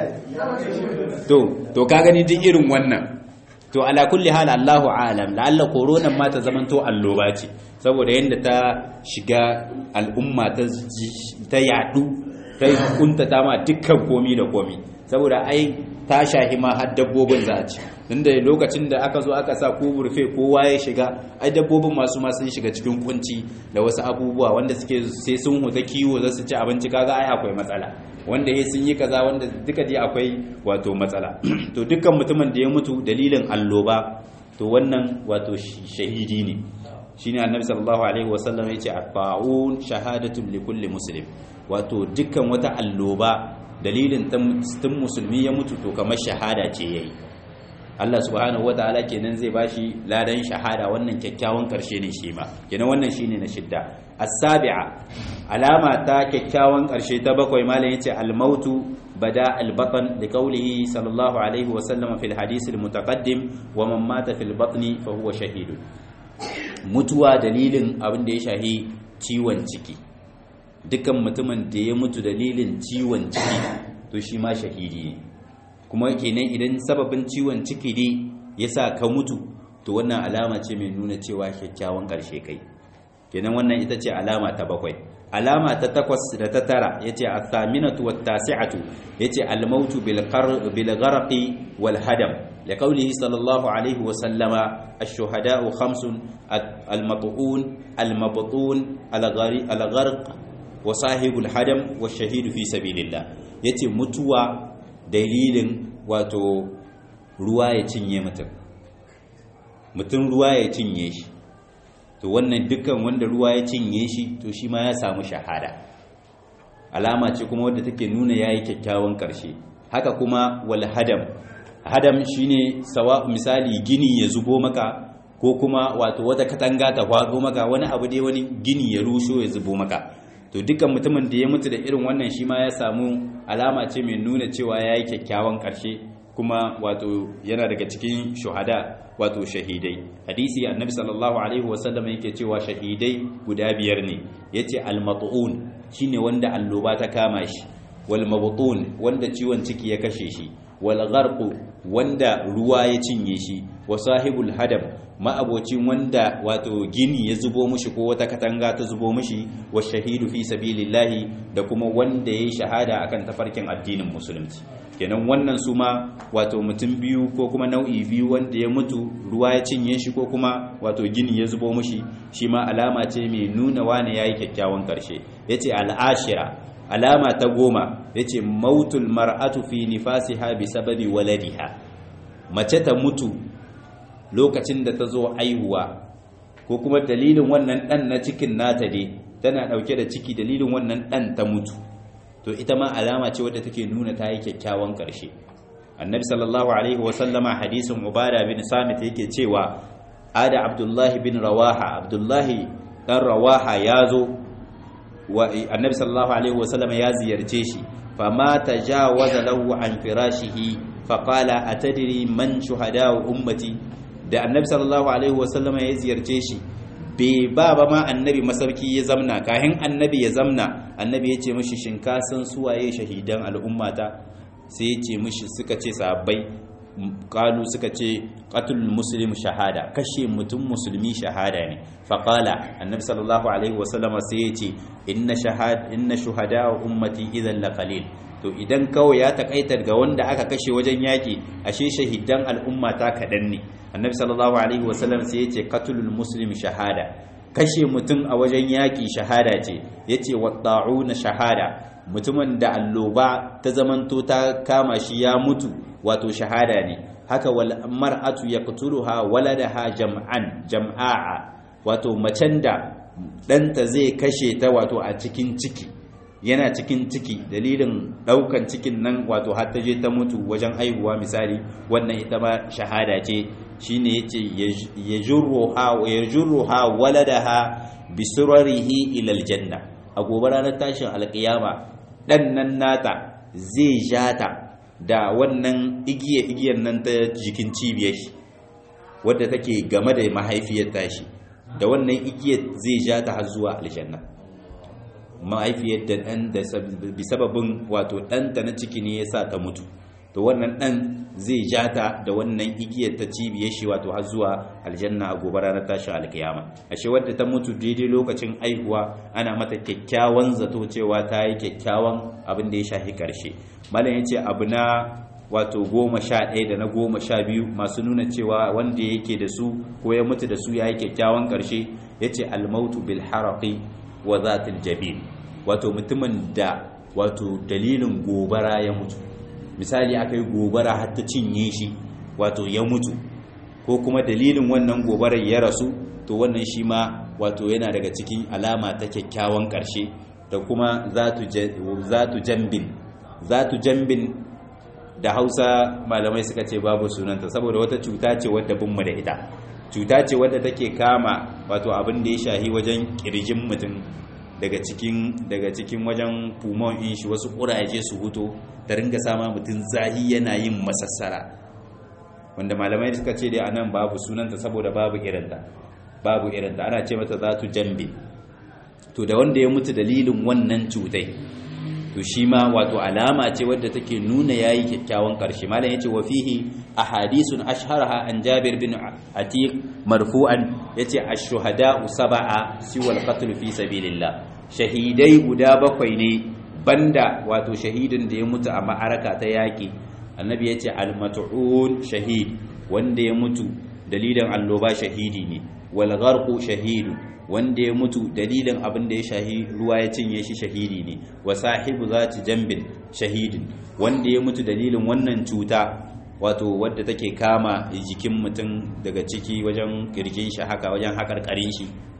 [SPEAKER 1] to to ka gani duk irin wannan to ala kulli hal Allahu alam la'alla corona ma ta zamanto alloba ce saboda yanda ta shiga al'umma ta ta yadu ta kuntata ma dukkan komi da komi saboda ai ta shahi ma har dabbobin za a ci tunda lokacin da aka zo aka sa ko burfe kowa ya shiga ai dabbobin masu ma sun shiga cikin kunci da wasu abubuwa wanda suke sai sun huta kiwo za su ci abinci kaga ai akwai matsala wanda ya sun yi kaza wanda duka dai akwai wato matsala to dukkan mutumin da ya mutu dalilin alloba to wannan wato shahidi ne shine annabi sallallahu alaihi wasallam yace at-ta'un shahadatun li kulli muslim wato dukkan wata alloba dalilin tun musulmi ya mutu to kamar shahada ce yayi Allah subhanahu wataala kenan zai bashi ladan shahada wannan kyakkyawan karshe ne shi ma kenan wannan shine na shidda as-sabi'a alama ta kyakkyawan karshe ta bakwai malam yace al-mautu bada al-batn li qawlihi sallallahu alaihi wa sallam fil hadith al-mutaqaddim wa man mata fil batni fa huwa shahidun mutuwa dalilin abin da ya shahi ciwon ciki dukan mutumin da ya mutu dalilin ciwon ciki to shi ma shahidi ne kuma kenan idan sababin ciwon ciki ne ya sa ka mutu to wannan alama ce mai nuna cewa kyakkyawan ƙarshe kai kenan wannan ita ce alama ta bakwai alama ta takwas da ta tara ya ce a saminatu wa tasi'atu ya ce almautu bil gharqi wal hadam da kaulihi sallallahu alaihi wa sallama ash-shuhada'u khamsun al-mat'un al-mabtun al-gharq wa sahibul hadam wa shahidu fi sabilillah yace mutuwa dalilin wato ruwa ya cinye mutum mutum ruwa ya cinye shi to wannan dukkan wanda ruwa ya cinye shi to shi ma ya samu shahada alama ce kuma wadda take nuna yayi kyakkyawan karshe haka kuma wal hadam hadam shine sawa misali gini ya zubo maka ko kuma wato wata katanga ta faɗo maka wani abu dai wani gini ya rusho ya zubo maka to dukkan mutumin da ya mutu da irin wannan shi ma ya samu alama ce mai nuna cewa yayi kyakkyawan karshe kuma wato yana daga cikin shuhada wato shahidai hadisi annabi sallallahu alaihi wasallam yake cewa shahidai guda biyar ne yace al-mat'un shine wanda alloba ta kama shi wal mabtun wanda ciwon ciki ya kashe shi wal gharq wanda ruwa ya cinye shi wa sahibul hadam ma'abocin wanda wato gini ya zubo mushi ko wata katanga ta zubo mushi wa shahidu fi sabilillahi da kuma wanda yayi shahada akan tafarkin addinin musulunci kenan wannan su ma wato mutum biyu ko kuma nau'i biyu wanda ya mutu ruwa ya cinye shi ko kuma wato gini ya zubo mushi shi ma alama ce mai nuna wane yayi kyakkyawan karshe yace al'ashira alama ta goma yace mautul mar'atu fi nifasiha bi sababi waladiha mace ta mutu lokacin da ta zo aihuwa ko kuma dalilin wannan dan na cikin nata dai tana dauke da ciki dalilin wannan dan ta mutu to ita ma alama ce wadda take nuna ta yi kyakkyawan ƙarshe annabi sallallahu alaihi wasallama hadisin ubada bin samit yake cewa ada abdullahi bin rawaha abdullahi dan rawaha ya zo wa annabi sallallahu alaihi wasallama ya ziyarce shi fama tajawaza lahu an firashihi faqala atadri man shuhada ummati da annabi sallallahu alaihi wasallama ya ziyarce shi bai ba ba ma annabi masauki ya zamna kahin annabi ya zamna annabi ya ce mishi shin ka san suwaye shahidan al'ummata sai ya ce mishi suka ce sahabbai kalu suka ce qatul muslim shahada kashe mutum musulmi shahada ne faqala annabi sallallahu alaihi wasallama sai ya ce inna shahad inna shuhada ummati idan la qalil to idan kawai ya takaitar ga wanda aka kashe wajen yaki ashe shahidan al'ummata kadan ne annabi sallallahu alaihi wasallam sai ya ce qatlul muslim shahada kashe mutum a wajen yaki shahada ce yace watta'una shahada mutumin da alloba ta zamanto ta kama shi ya mutu wato shahada ne haka wal mar'atu yaqtuluha waladaha jam'an jam'a wato macen da danta zai kashe ta wato a cikin ciki yana cikin ciki dalilin daukan cikin nan wato har ta je ta mutu wajen aihuwa misali wannan ita ma shahada ce shine yace yajruha yajruha waladaha bisurarihi ila aljanna a gobe ranar tashin alkiyama dan nan nata zai jata da wannan igiye igiyar nan ta jikin cibiyar shi wadda take game da mahaifiyar tashi da wannan igiyar zai jata har zuwa aljanna mahaifiyar da ɗan da bisababin wato ɗanta na ciki ne ya sa ta mutu to wannan ɗan zai jata da wannan igiyar ta cibiyar shi wato har zuwa aljanna a gobe ranar tashin alkiyama ashe wadda ta mutu daidai lokacin aihuwa ana mata kyakkyawan zato cewa ta yi kyakkyawan abin da ya shafi karshe malam ya ce abu na wato goma sha ɗaya da na goma sha biyu masu nuna cewa wanda yake da su ko ya mutu da su ya yi kyakkyawan karshe ya ce almautu bil haraqi wa zatil jabin wato mutumin da wato dalilin gobara ya mutu misali aka yi gobara har ta cinye shi wato ya mutu ko kuma dalilin wannan gobarar ya rasu to wannan shi ma wato yana daga cikin alama ta kyakkyawan ƙarshe da kuma zatu jambin zatu jambin da hausa malamai suka ce babu sunanta saboda wata cuta ce wadda binmu da ita cuta ce wadda take kama wato abin da ya shahi wajen kirjin mutum daga cikin daga cikin wajen pulmon in shi wasu kuraje su huto da ringa sama mutum zahi yana yin masassara wanda malamai suka ce dai anan babu sunanta saboda babu irinta babu irinta ana ce mata zatu jambe to da wanda ya mutu dalilin wannan cutai to shi ma wato alama ce wadda take nuna yayi kyakkyawan karshe malam yace wa fihi ahadithun ashharaha an Jabir bin Atiq marfu'an yace ash-shuhada'u sab'a siwal qatl fi sabilillah shahidai guda bakwai ne banda wato shahidin da ya mutu a ma'araka ta yaki annabi yace al-mat'un shahid wanda ya mutu dalilin alloba shahidi ne wal gharqu shahidun wanda ya mutu dalilin abin da ya shahi ruwa ya cinye shi shahidi ne wa sahibu zati jambin shahidin wanda ya mutu dalilin wannan cuta wato wadda take kama jikin mutum daga ciki wajen kirjin shi haka wajen hakarkarin shi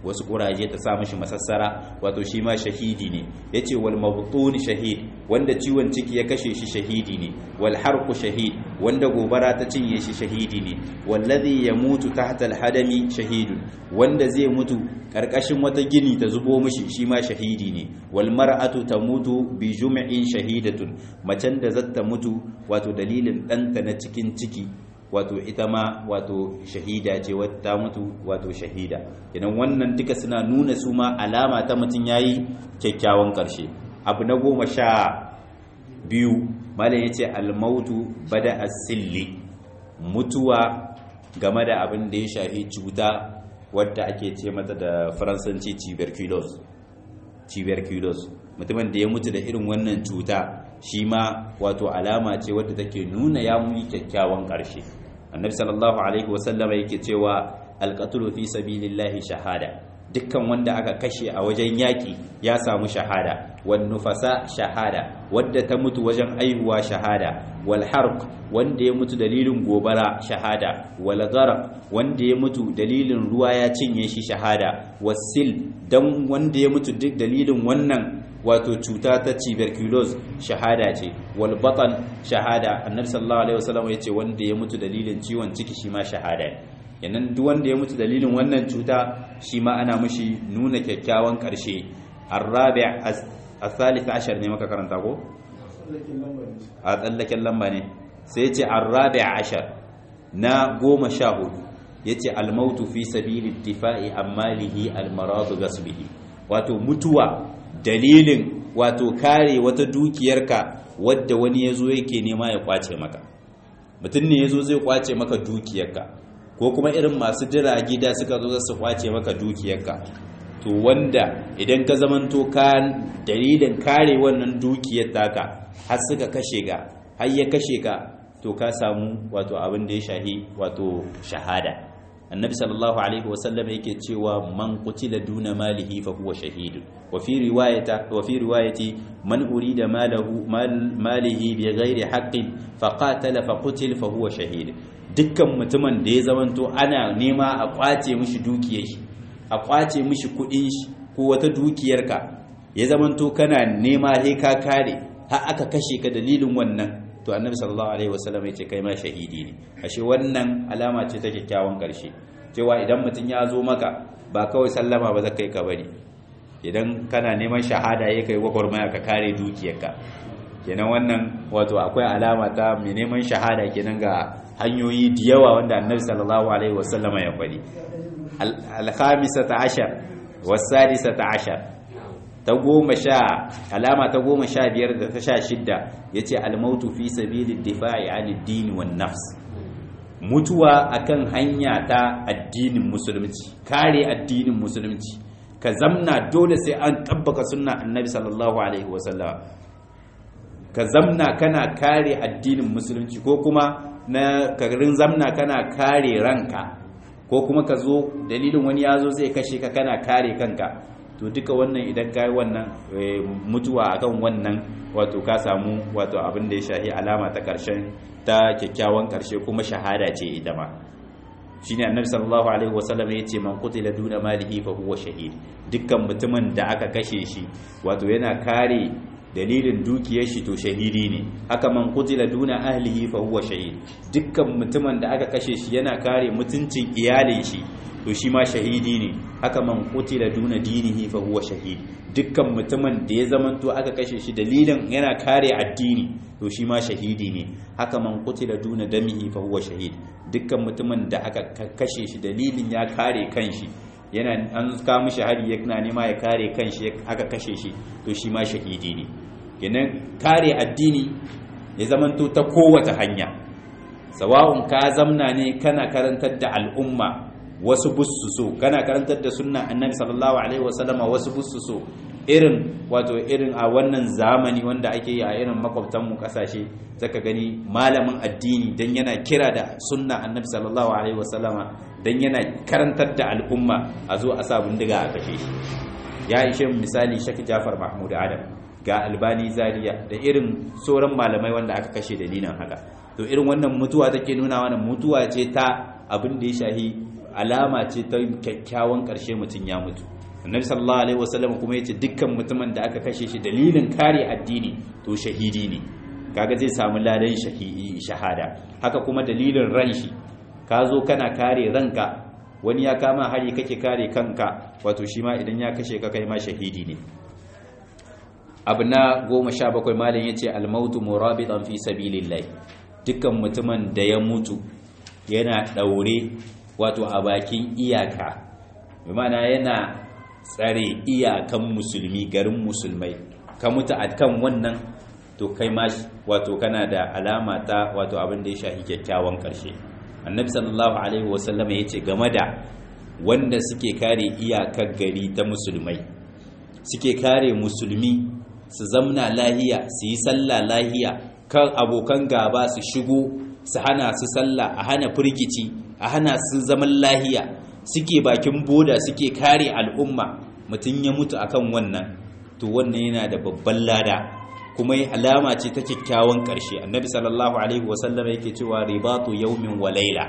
[SPEAKER 1] wasu kuraje ta sa mishi masassara wato shi ma shahidi ne yace wal mabtun shahid wanda ciwon ciki ya kashe shi shahidi ne wal harqu shahid wanda gobara ta cinye shi shahidi ne wallazi yamutu tahta al hadami shahidun wanda zai mutu karkashin wata gini ta zubo mishi shi ma shahidi ne wal mar'atu tamutu bi jum'in shahidatun macen da zata mutu wato dalilin danta na cikin ciki wato ita ma wato shahida ce wata mutu wato shahida idan wannan duka suna nuna su ma alama ta mutum yayi kyakkyawan karshe abu na goma sha biyu malam yace almautu bada asilli mutuwa game da abin da ya shafi cuta wadda ake ce mata da faransanci tuberculosis tuberculosis mutumin da ya mutu da irin wannan cuta shi ma wato alama ce wadda take nuna ya mu kyakkyawan ƙarshe annabi sallallahu alaihi wasallam yake cewa alqatlu fi sabilillahi shahada dukkan wanda aka kashe a wajen yaƙi ya samu shahada wan nufasa shahada wadda ta mutu wajen aihuwa shahada wal harq wanda ya mutu dalilin gobara shahada wal gharq wanda ya mutu dalilin ruwa ya cinye shi shahada wasil dan wanda ya mutu duk dalilin wannan wato cuta ta tuberculosis shahada ce wal batan shahada annabi sallallahu alaihi wasallam yace wanda ya mutu dalilin ciwon ciki shi ma shahada ne yanan duk wanda ya mutu dalilin wannan cuta shi ma ana mushi nuna kyakkyawan karshe arabi' as-salith ashar ne maka karanta ko a tsallaken lamba ne sai yace arabi' ashar na goma sha hudu yace al-mautu fi sabili ittifa'i ammalihi al-marad gasbihi wato mutuwa dalilin wato kare wata dukiyarka wadda wani yazo yake nema ya kwace maka mutum ne yazo zai kwace maka dukiyarka ko kuma irin masu jira gida suka zo su kwace maka dukiyarka to wanda idan ka zamanto ka dalilin kare wannan dukiyar taka har suka kashe ga har ya kashe ka to ka samu wato abin da ya shahi wato shahada annabi sallallahu alaihi wasallam yake cewa man qutila duna malihi fa huwa shahid wa fi riwayata wa fi riwayati man urida malahu malihi bi ghairi haqqin fa qatala fa qutil fa huwa shahid dukkan mutumin da ya zamanto ana nema a kwace mishi dukiyar shi a kwace mishi kudin shi ko wata dukiyarka ya zamanto kana nema sai ka kare har aka kashe ka dalilin wannan to annabi sallallahu alaihi wasallam yace kai ma shahidi ne ashe wannan alama ce ta kyakkyawan karshe cewa idan mutum ya zo maka ba kawai sallama ba zaka yi ka bari idan kana neman shahada ya kai gwagwarmaya ka kare dukiyarka kenan wannan wato akwai alama ta mai neman shahada kenan ga hanyoyi da yawa wanda annabi sallallahu alaihi wasallama ya faɗi al-khamisata ashar was-sadisata ashar ta goma sha alama ta goma sha biyar da ta sha shidda ya ce almautu fi sabilin difa'i an addini wan nafs mutuwa akan hanya ta addinin musulunci kare addinin musulunci ka zamna dole sai an tabbaka sunna annabi sallallahu alaihi wasallam ka zamna kana kare addinin musulunci ko kuma na karin zamna kana kare ranka ko kuma ka zo dalilin wani ya zo zai kashe ka kana kare kanka to duka wannan idan ka yi wannan mutuwa akan wannan wato ka samu wato abin da ya shahi alama ta karshen ta kyakkyawan karshe kuma shahada ce ita ma shine annabi sallallahu alaihi wasallam ya ce man qutila duna malihi fa huwa shahid dukkan mutumin da aka kashe shi wato yana kare dalilin dukiyar shi to shahidi ne haka man qutila duna ahlihi fa huwa shahid dukkan mutumin da aka kashe shi yana kare mutuncin iyalin shi to shi ma shahidi ne haka man qutila duna dinihi fa huwa shahid dukkan mutumin da ya zamanto aka kashe shi dalilin yana kare addini to shi ma shahidi ne haka man qutila duna damihi fa huwa shahid dukkan mutumin da aka kashe shi dalilin ya kare kanshi yana an ka mishi hari yana nema ya kare kanshi aka kashe shi to shi ma shahidi ne kenan kare addini ya zamanto ta kowace hanya sawa'un ka zamna ne kana karantar da al'umma wasu bussu so kana karantar da sunna annabi sallallahu alaihi wasallama wasu bussu so irin wato irin a wannan zamani wanda ake yi a irin makwabtanmu kasashe zaka gani malamin addini dan yana kira da sunna annabi sallallahu alaihi wasallama dan yana karantar da al'umma a zo a sa bindiga a kashe shi ya ishe misali shaki jafar mahmud adam ga albani zaria da irin sauran malamai wanda aka kashe dalilin haka to irin wannan mutuwa take nuna wannan mutuwa ce ta abin da ya shahi alama ce ta kyakkyawan ƙarshe mutum ya mutu annabi sallallahu alaihi wasallam kuma yace dukkan mutumin da aka kashe shi dalilin kare addini to shahidi ne kaga zai samu ladan shahada haka kuma dalilin ran shi ka zo kana kare ranka wani ya kama hari kake kare kanka wato shi ma idan ya kashe ka kai ma shahidi ne abu na goma sha bakwai malin ya ce almautu murabitan fi sabilillah dukkan mutumin da ya mutu yana ɗaure wato a bakin iyaka mana yana tsare iyakan musulmi garin musulmai ka mutu a kan wannan to kai ma wato kana da alama ta wato abin da ya shahi kyakkyawan ƙarshe annabi sallallahu alaihi wasallam ya ce game da wanda suke kare iyakar gari ta musulmai suke kare musulmi su zamna lahiya su yi sallah lahiya kan abokan gaba su shigo su hana su sallah a hana firgici a hana su zaman lahiya suke bakin boda suke kare al'umma mutum ya mutu akan wannan to wannan yana da babban lada kuma alama ce ta kyakkyawan ƙarshe annabi sallallahu alaihi wasallam yake cewa ribatu yaumin wa laila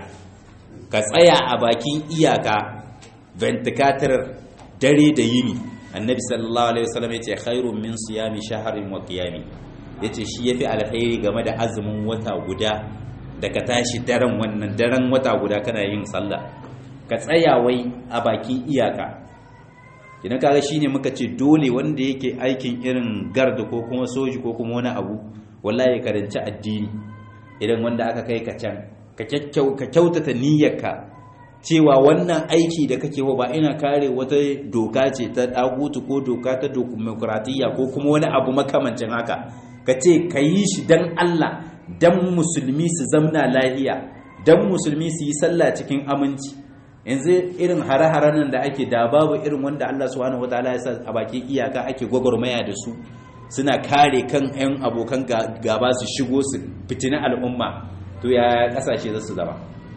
[SPEAKER 1] ka tsaya a bakin iyaka ventikatar dare da yini annabi sallallahu alaihi wasallam yace khairun min siyami shahrin wa qiyami yace shi yafi alkhairi game da azumin wata guda da ka tashi daren wannan daren wata guda kana yin sallah ka tsaya wai a bakin iyaka idan kaga shine muka ce dole wanda yake aikin irin garda ko kuma soji ko kuma wani abu wallahi karanci addini idan wanda aka kai ka can ka kyautata niyyarka cewa wannan aiki da kake ba ina kare wata doka ce ta dagutu ko doka ta demokratiya ko kuma wani abu makamancin haka ka ce ka yi shi dan Allah dan musulmi su zamna lahiya dan musulmi su yi sallah cikin aminci yanzu irin hare-haren nan da ake da babu irin wanda Allah subhanahu wataala ya sa a bakin iyaka ake gwagwarmaya da su suna kare kan 'yan abokan gaba su shigo su fitina al'umma to ya kasashe za su zama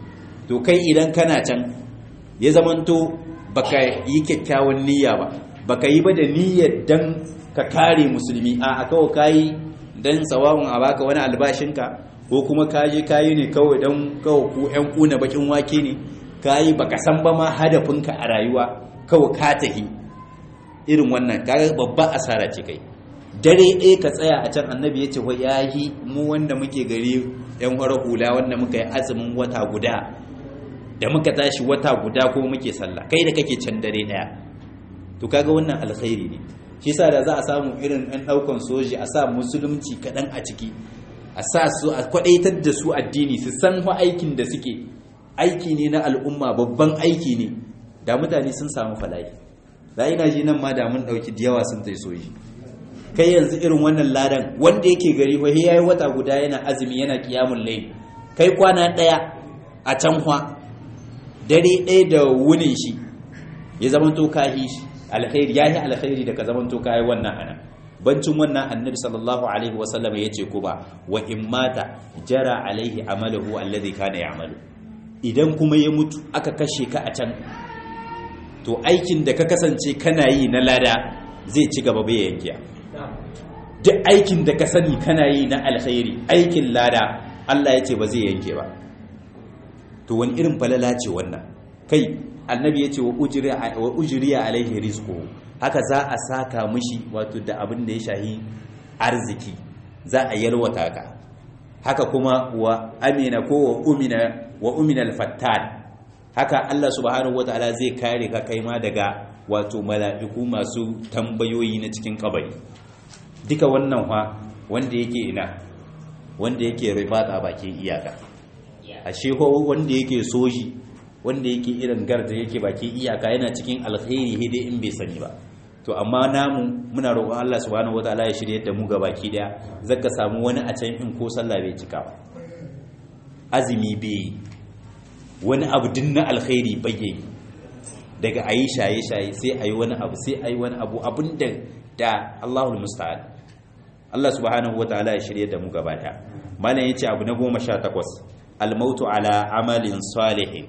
[SPEAKER 1] to kai idan kana can ya zamanto baka yi kyakkyawan niyya ba baka yi ba da niyyar dan ka kare musulmi a kawai kayi dan tsawon a baka wani albashinka ko kuma kaje kayi ne kawai dan kawai ku 'yan kuna bakin wake ne kayi baka san ba ma hadafinka a rayuwa kawai ka tahi irin wannan kaga babba asara ce kai dare ɗaya ka tsaya a can annabi ya ce wa yahi mu wanda muke gari yan hura hula wanda muka yi azumin wata guda da muka tashi wata guda ko muke sallah kai da kake can dare ɗaya to kaga wannan alkhairi ne shi sa da za a samu irin ɗan ɗaukan soji a sa musulunci kaɗan a ciki a sa su a kwaɗaitar da su addini su san fa aikin da suke aiki ne na al'umma babban aiki ne da mutane sun samu fala'i za ina ji nan ma da mun ɗauki da yawa sun tai soji kai yanzu irin wannan ladan wanda yake gari fa ya yi wata guda yana azumi yana kiyamun layl kai kwana ɗaya a can kwa dare ɗaya da wunin shi ya zamanto kahi shi alkhairi yayi alkhairi da ka zamanto kayi wannan ana bancin wannan annabi sallallahu alaihi wasallam ya ce ko ba wa in mata jara alaihi amaluhu alladhi kana ya'malu idan kuma ya mutu aka kashe ka a can to aikin da ka kasance kana yi na lada zai ci gaba bai yankiya duk aikin da ka sani kana yi na alkhairi aikin lada Allah ya ce ba zai yanke ba to wani irin falala ce wannan kai annabi ya ce wa ujriya alaihi rizqu haka za a saka mishi wato da abin da ya shahi arziki za a yalwata ka haka kuma wa amina ko wa umina wa umina al-fattan haka Allah subhanahu wataala zai kare ka kai ma daga wato mala'iku masu tambayoyi na cikin kabari duka wannan fa wanda yake ina wanda yake ribata bakin iyaka ashe ko wanda yake soji wanda yake irin garda yake bakin iyaka yana cikin alkhairi hede in bai sani ba to amma namu muna roƙon Allah subhanahu wataala ya shirye da mu ga baki daya zaka samu wani a can in ko sallah bai cika ba azumi bai wani abu din na alkhairi bai daga ayi shaye shaye sai ayi wani abu sai ayi wani abu abin da da Allahul musta'an Allah subhanahu wataala ya shirye da mu gaba daya malam yace abu na 18 al-mautu ala amalin salihin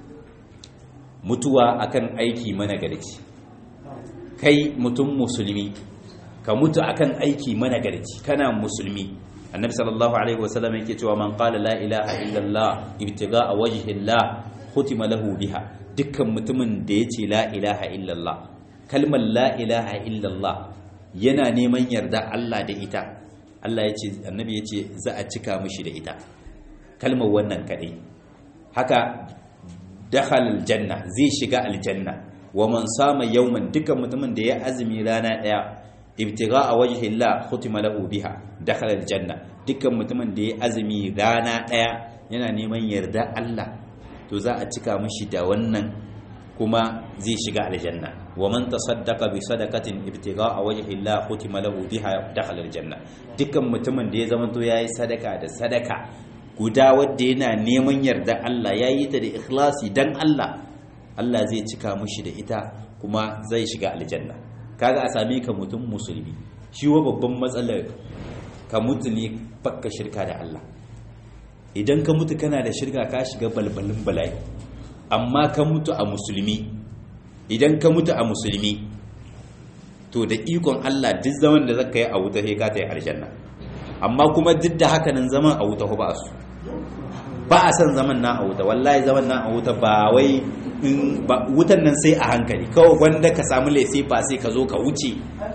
[SPEAKER 1] mutuwa akan aiki managarci kai mutum musulmi ka mutu akan aiki managarci kana musulmi annabi sallallahu alaihi wasallam yake cewa man qala la ilaha illallah ibtigaa wajhi allah khutima lahu biha dukkan mutumin da yace la ilaha illallah kalmar la ilaha illallah yana neman yarda Allah da ita Allah yace annabi yace za a cika mishi da ita kalmar wannan kadai haka dakhala aljanna zai shiga aljanna wa man sama yawman dukkan mutumin da ya azumi rana daya ibtigha wajhi Allah khutima lahu biha dakhala aljanna dukkan mutumin da ya azumi rana daya yana neman yarda Allah to za a cika mishi da wannan kuma zai shiga aljanna wa man tasaddaqa bi sadaqatin ibtigha wajhi Allah khutima lahu biha dakhala aljanna dukkan mutumin da ya zama to yayi sadaka da sadaka guda wadda yana neman yarda Allah yayi ta da ikhlasi dan Allah Allah zai cika mishi da ita kuma zai shiga aljanna kaga a same ka mutum musulmi shi wa babban matsalar ka mutu ne bakka shirka da Allah idan ka mutu kana da shirka ka shiga balbalin bala'i amma ka mutu a musulmi idan ka mutu a musulmi to da ikon Allah duk zaman da zaka yi a wuta sai ka ta yi aljanna amma kuma duk da haka nan zaman a wuta ba su ba a san zaman na a wuta wallahi zaman na a wuta ba wai wutan nan sai a hankali kawai wanda ka samu laifi ba sai ka zo ka wuce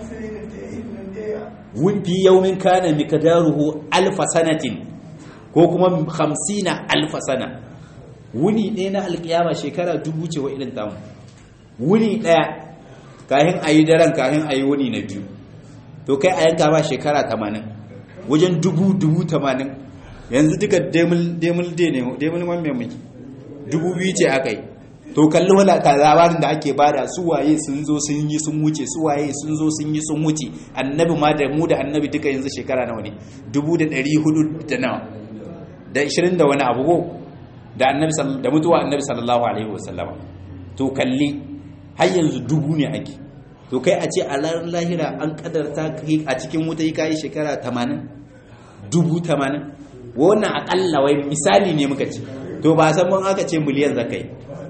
[SPEAKER 1] fi yaumin kana miqdaruhu alfa sanatin ko kuma hamsina alfa sana wuni ɗaya na alƙiyama shekara dubu ce wa irin tamu wuni ɗaya kahin a yi daren kahin a yi wuni na biyu to kai a yanka ba shekara tamanin wajen dubu dubu tamanin yanzu duka demul de ne demul man mai muke dubu biyu ce aka yi to kalli wala ta labarin da ake bada su waye sun zo sun yi sun wuce su waye sun zo sun yi sun wuce annabi ma da mu da annabi duka yanzu shekara nawa ne dubu da ɗari hudu da nawa da ishirin da wani abu ko da annabi da mutuwa annabi sallallahu alaihi wasallam to kalli har yanzu dubu ne ake to kai a ce a ranar lahira an kadarta kai a cikin wuta yi kayi shekara tamanin dubu tamanin wannan akalla wai misali ne muka ce to ba san mun aka ce miliyan zakai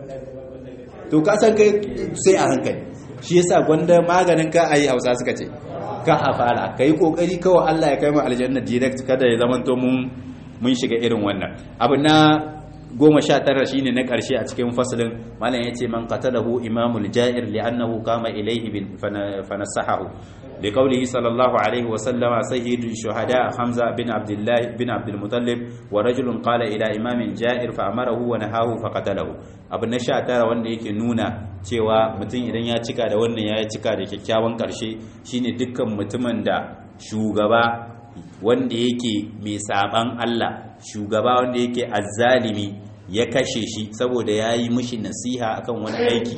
[SPEAKER 1] to ka san kai sai a hankali shi yasa gwanda maganin ka ayi hausa suka ce ka a fara ka yi kokari kawai Allah ya kai mu aljanna direct kada ya zama to mun mun shiga irin wannan abu na goma sha tara shine na karshe a cikin fasalin malam yace man qatalahu imamul ja'ir li'annahu qama ilayhi bin fanasahahu لقوله صلى الله عليه وسلم سيد الشهداء حمزة بن عبد الله بن عبد المطلب ورجل قال إلى إمام جائر فأمره ونهاه فقتله abu na sha tara wanda yake nuna cewa mutum idan ya cika da wannan ya cika da kyakkyawan karshe shine dukkan mutumin da shugaba wanda yake mai saban Allah shugaba wanda yake azzalimi ya kashe shi saboda ya yi mishi nasiha akan wani aiki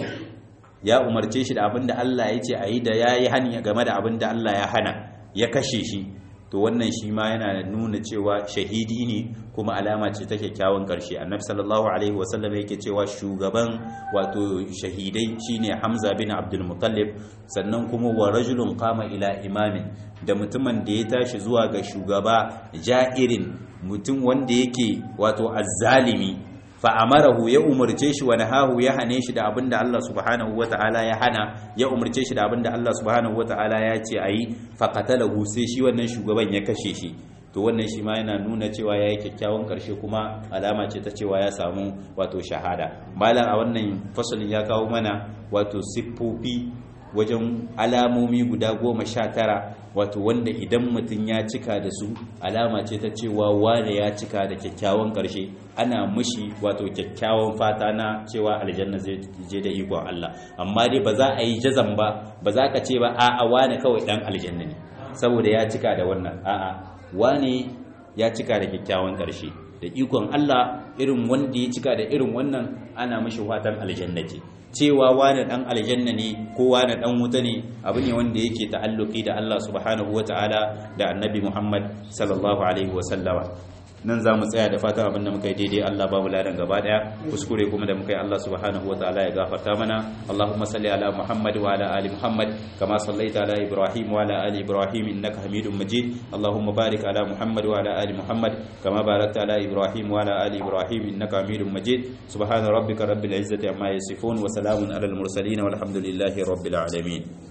[SPEAKER 1] ya umarce shi da abin da Allah ya ce a yi da ya yi hani game da abin da Allah ya hana ya kashe shi to wannan shi ma yana nuna cewa shahidi ne kuma alama ce ta kyakkyawan karshe annabi sallallahu alaihi wasallam yake cewa shugaban wato shahidai shine Hamza bin Abdul Muttalib sannan kuma wa rajulun qama ila imamin da mutumin da ya tashi zuwa ga shugaba ja'irin mutum wanda yake wato azzalimi fa'amarahu ya umarce shi wani hahu ya hane shi da abin da Allah subhanahu wa ta'ala ya hana ya umarce shi da abin da Allah subhanahu wa ta'ala ya ce a yi faƙatalahu sai shi wannan shugaban ya kashe shi to wannan shi ma yana nuna cewa ya yi kyakkyawan ƙarshe kuma alama ce ta cewa ya samu wato shahada malam a wannan fasalin ya kawo mana wato siffofi wajen alamomi guda goma sha tara wato wanda idan mutum ya cika da su alama ce ta cewa wane ya cika da kyakkyawan ƙarshe ana mushi wato kyakkyawan fata na cewa aljanna zai je da ikon Allah amma dai ba za a yi jazan ba ba za ka ce ba a'a wane kawai dan aljanna ne saboda ya cika da wannan a'a wane ya cika da kyakkyawan ƙarshe da ikon Allah irin wanda ya cika da irin wannan ana mashi fatan aljanna ce cewa wani dan aljanna ne ko wani dan wuta ne abu ne wanda yake ta'alluki da Allah subhanahu wataala da annabi Muhammad sallallahu alaihi wasallama nan za mu tsaya da fatan abin da muka yi daidai Allah babu ladan gaba daya kuskure kuma da muka yi Allah subhanahu wa ta'ala ya gafarta mana Allahumma salli ala Muhammad wa ala ali Muhammad kama sallaita ala Ibrahim wa ala ali Ibrahim innaka Hamidum Majid Allahumma barik ala Muhammad wa ala ali Muhammad kama barakta ala Ibrahim wa ala ali Ibrahim innaka Hamidum Majid subhana rabbika rabbil izzati amma yasifun wa salamun ala al mursalin walhamdulillahi rabbil alamin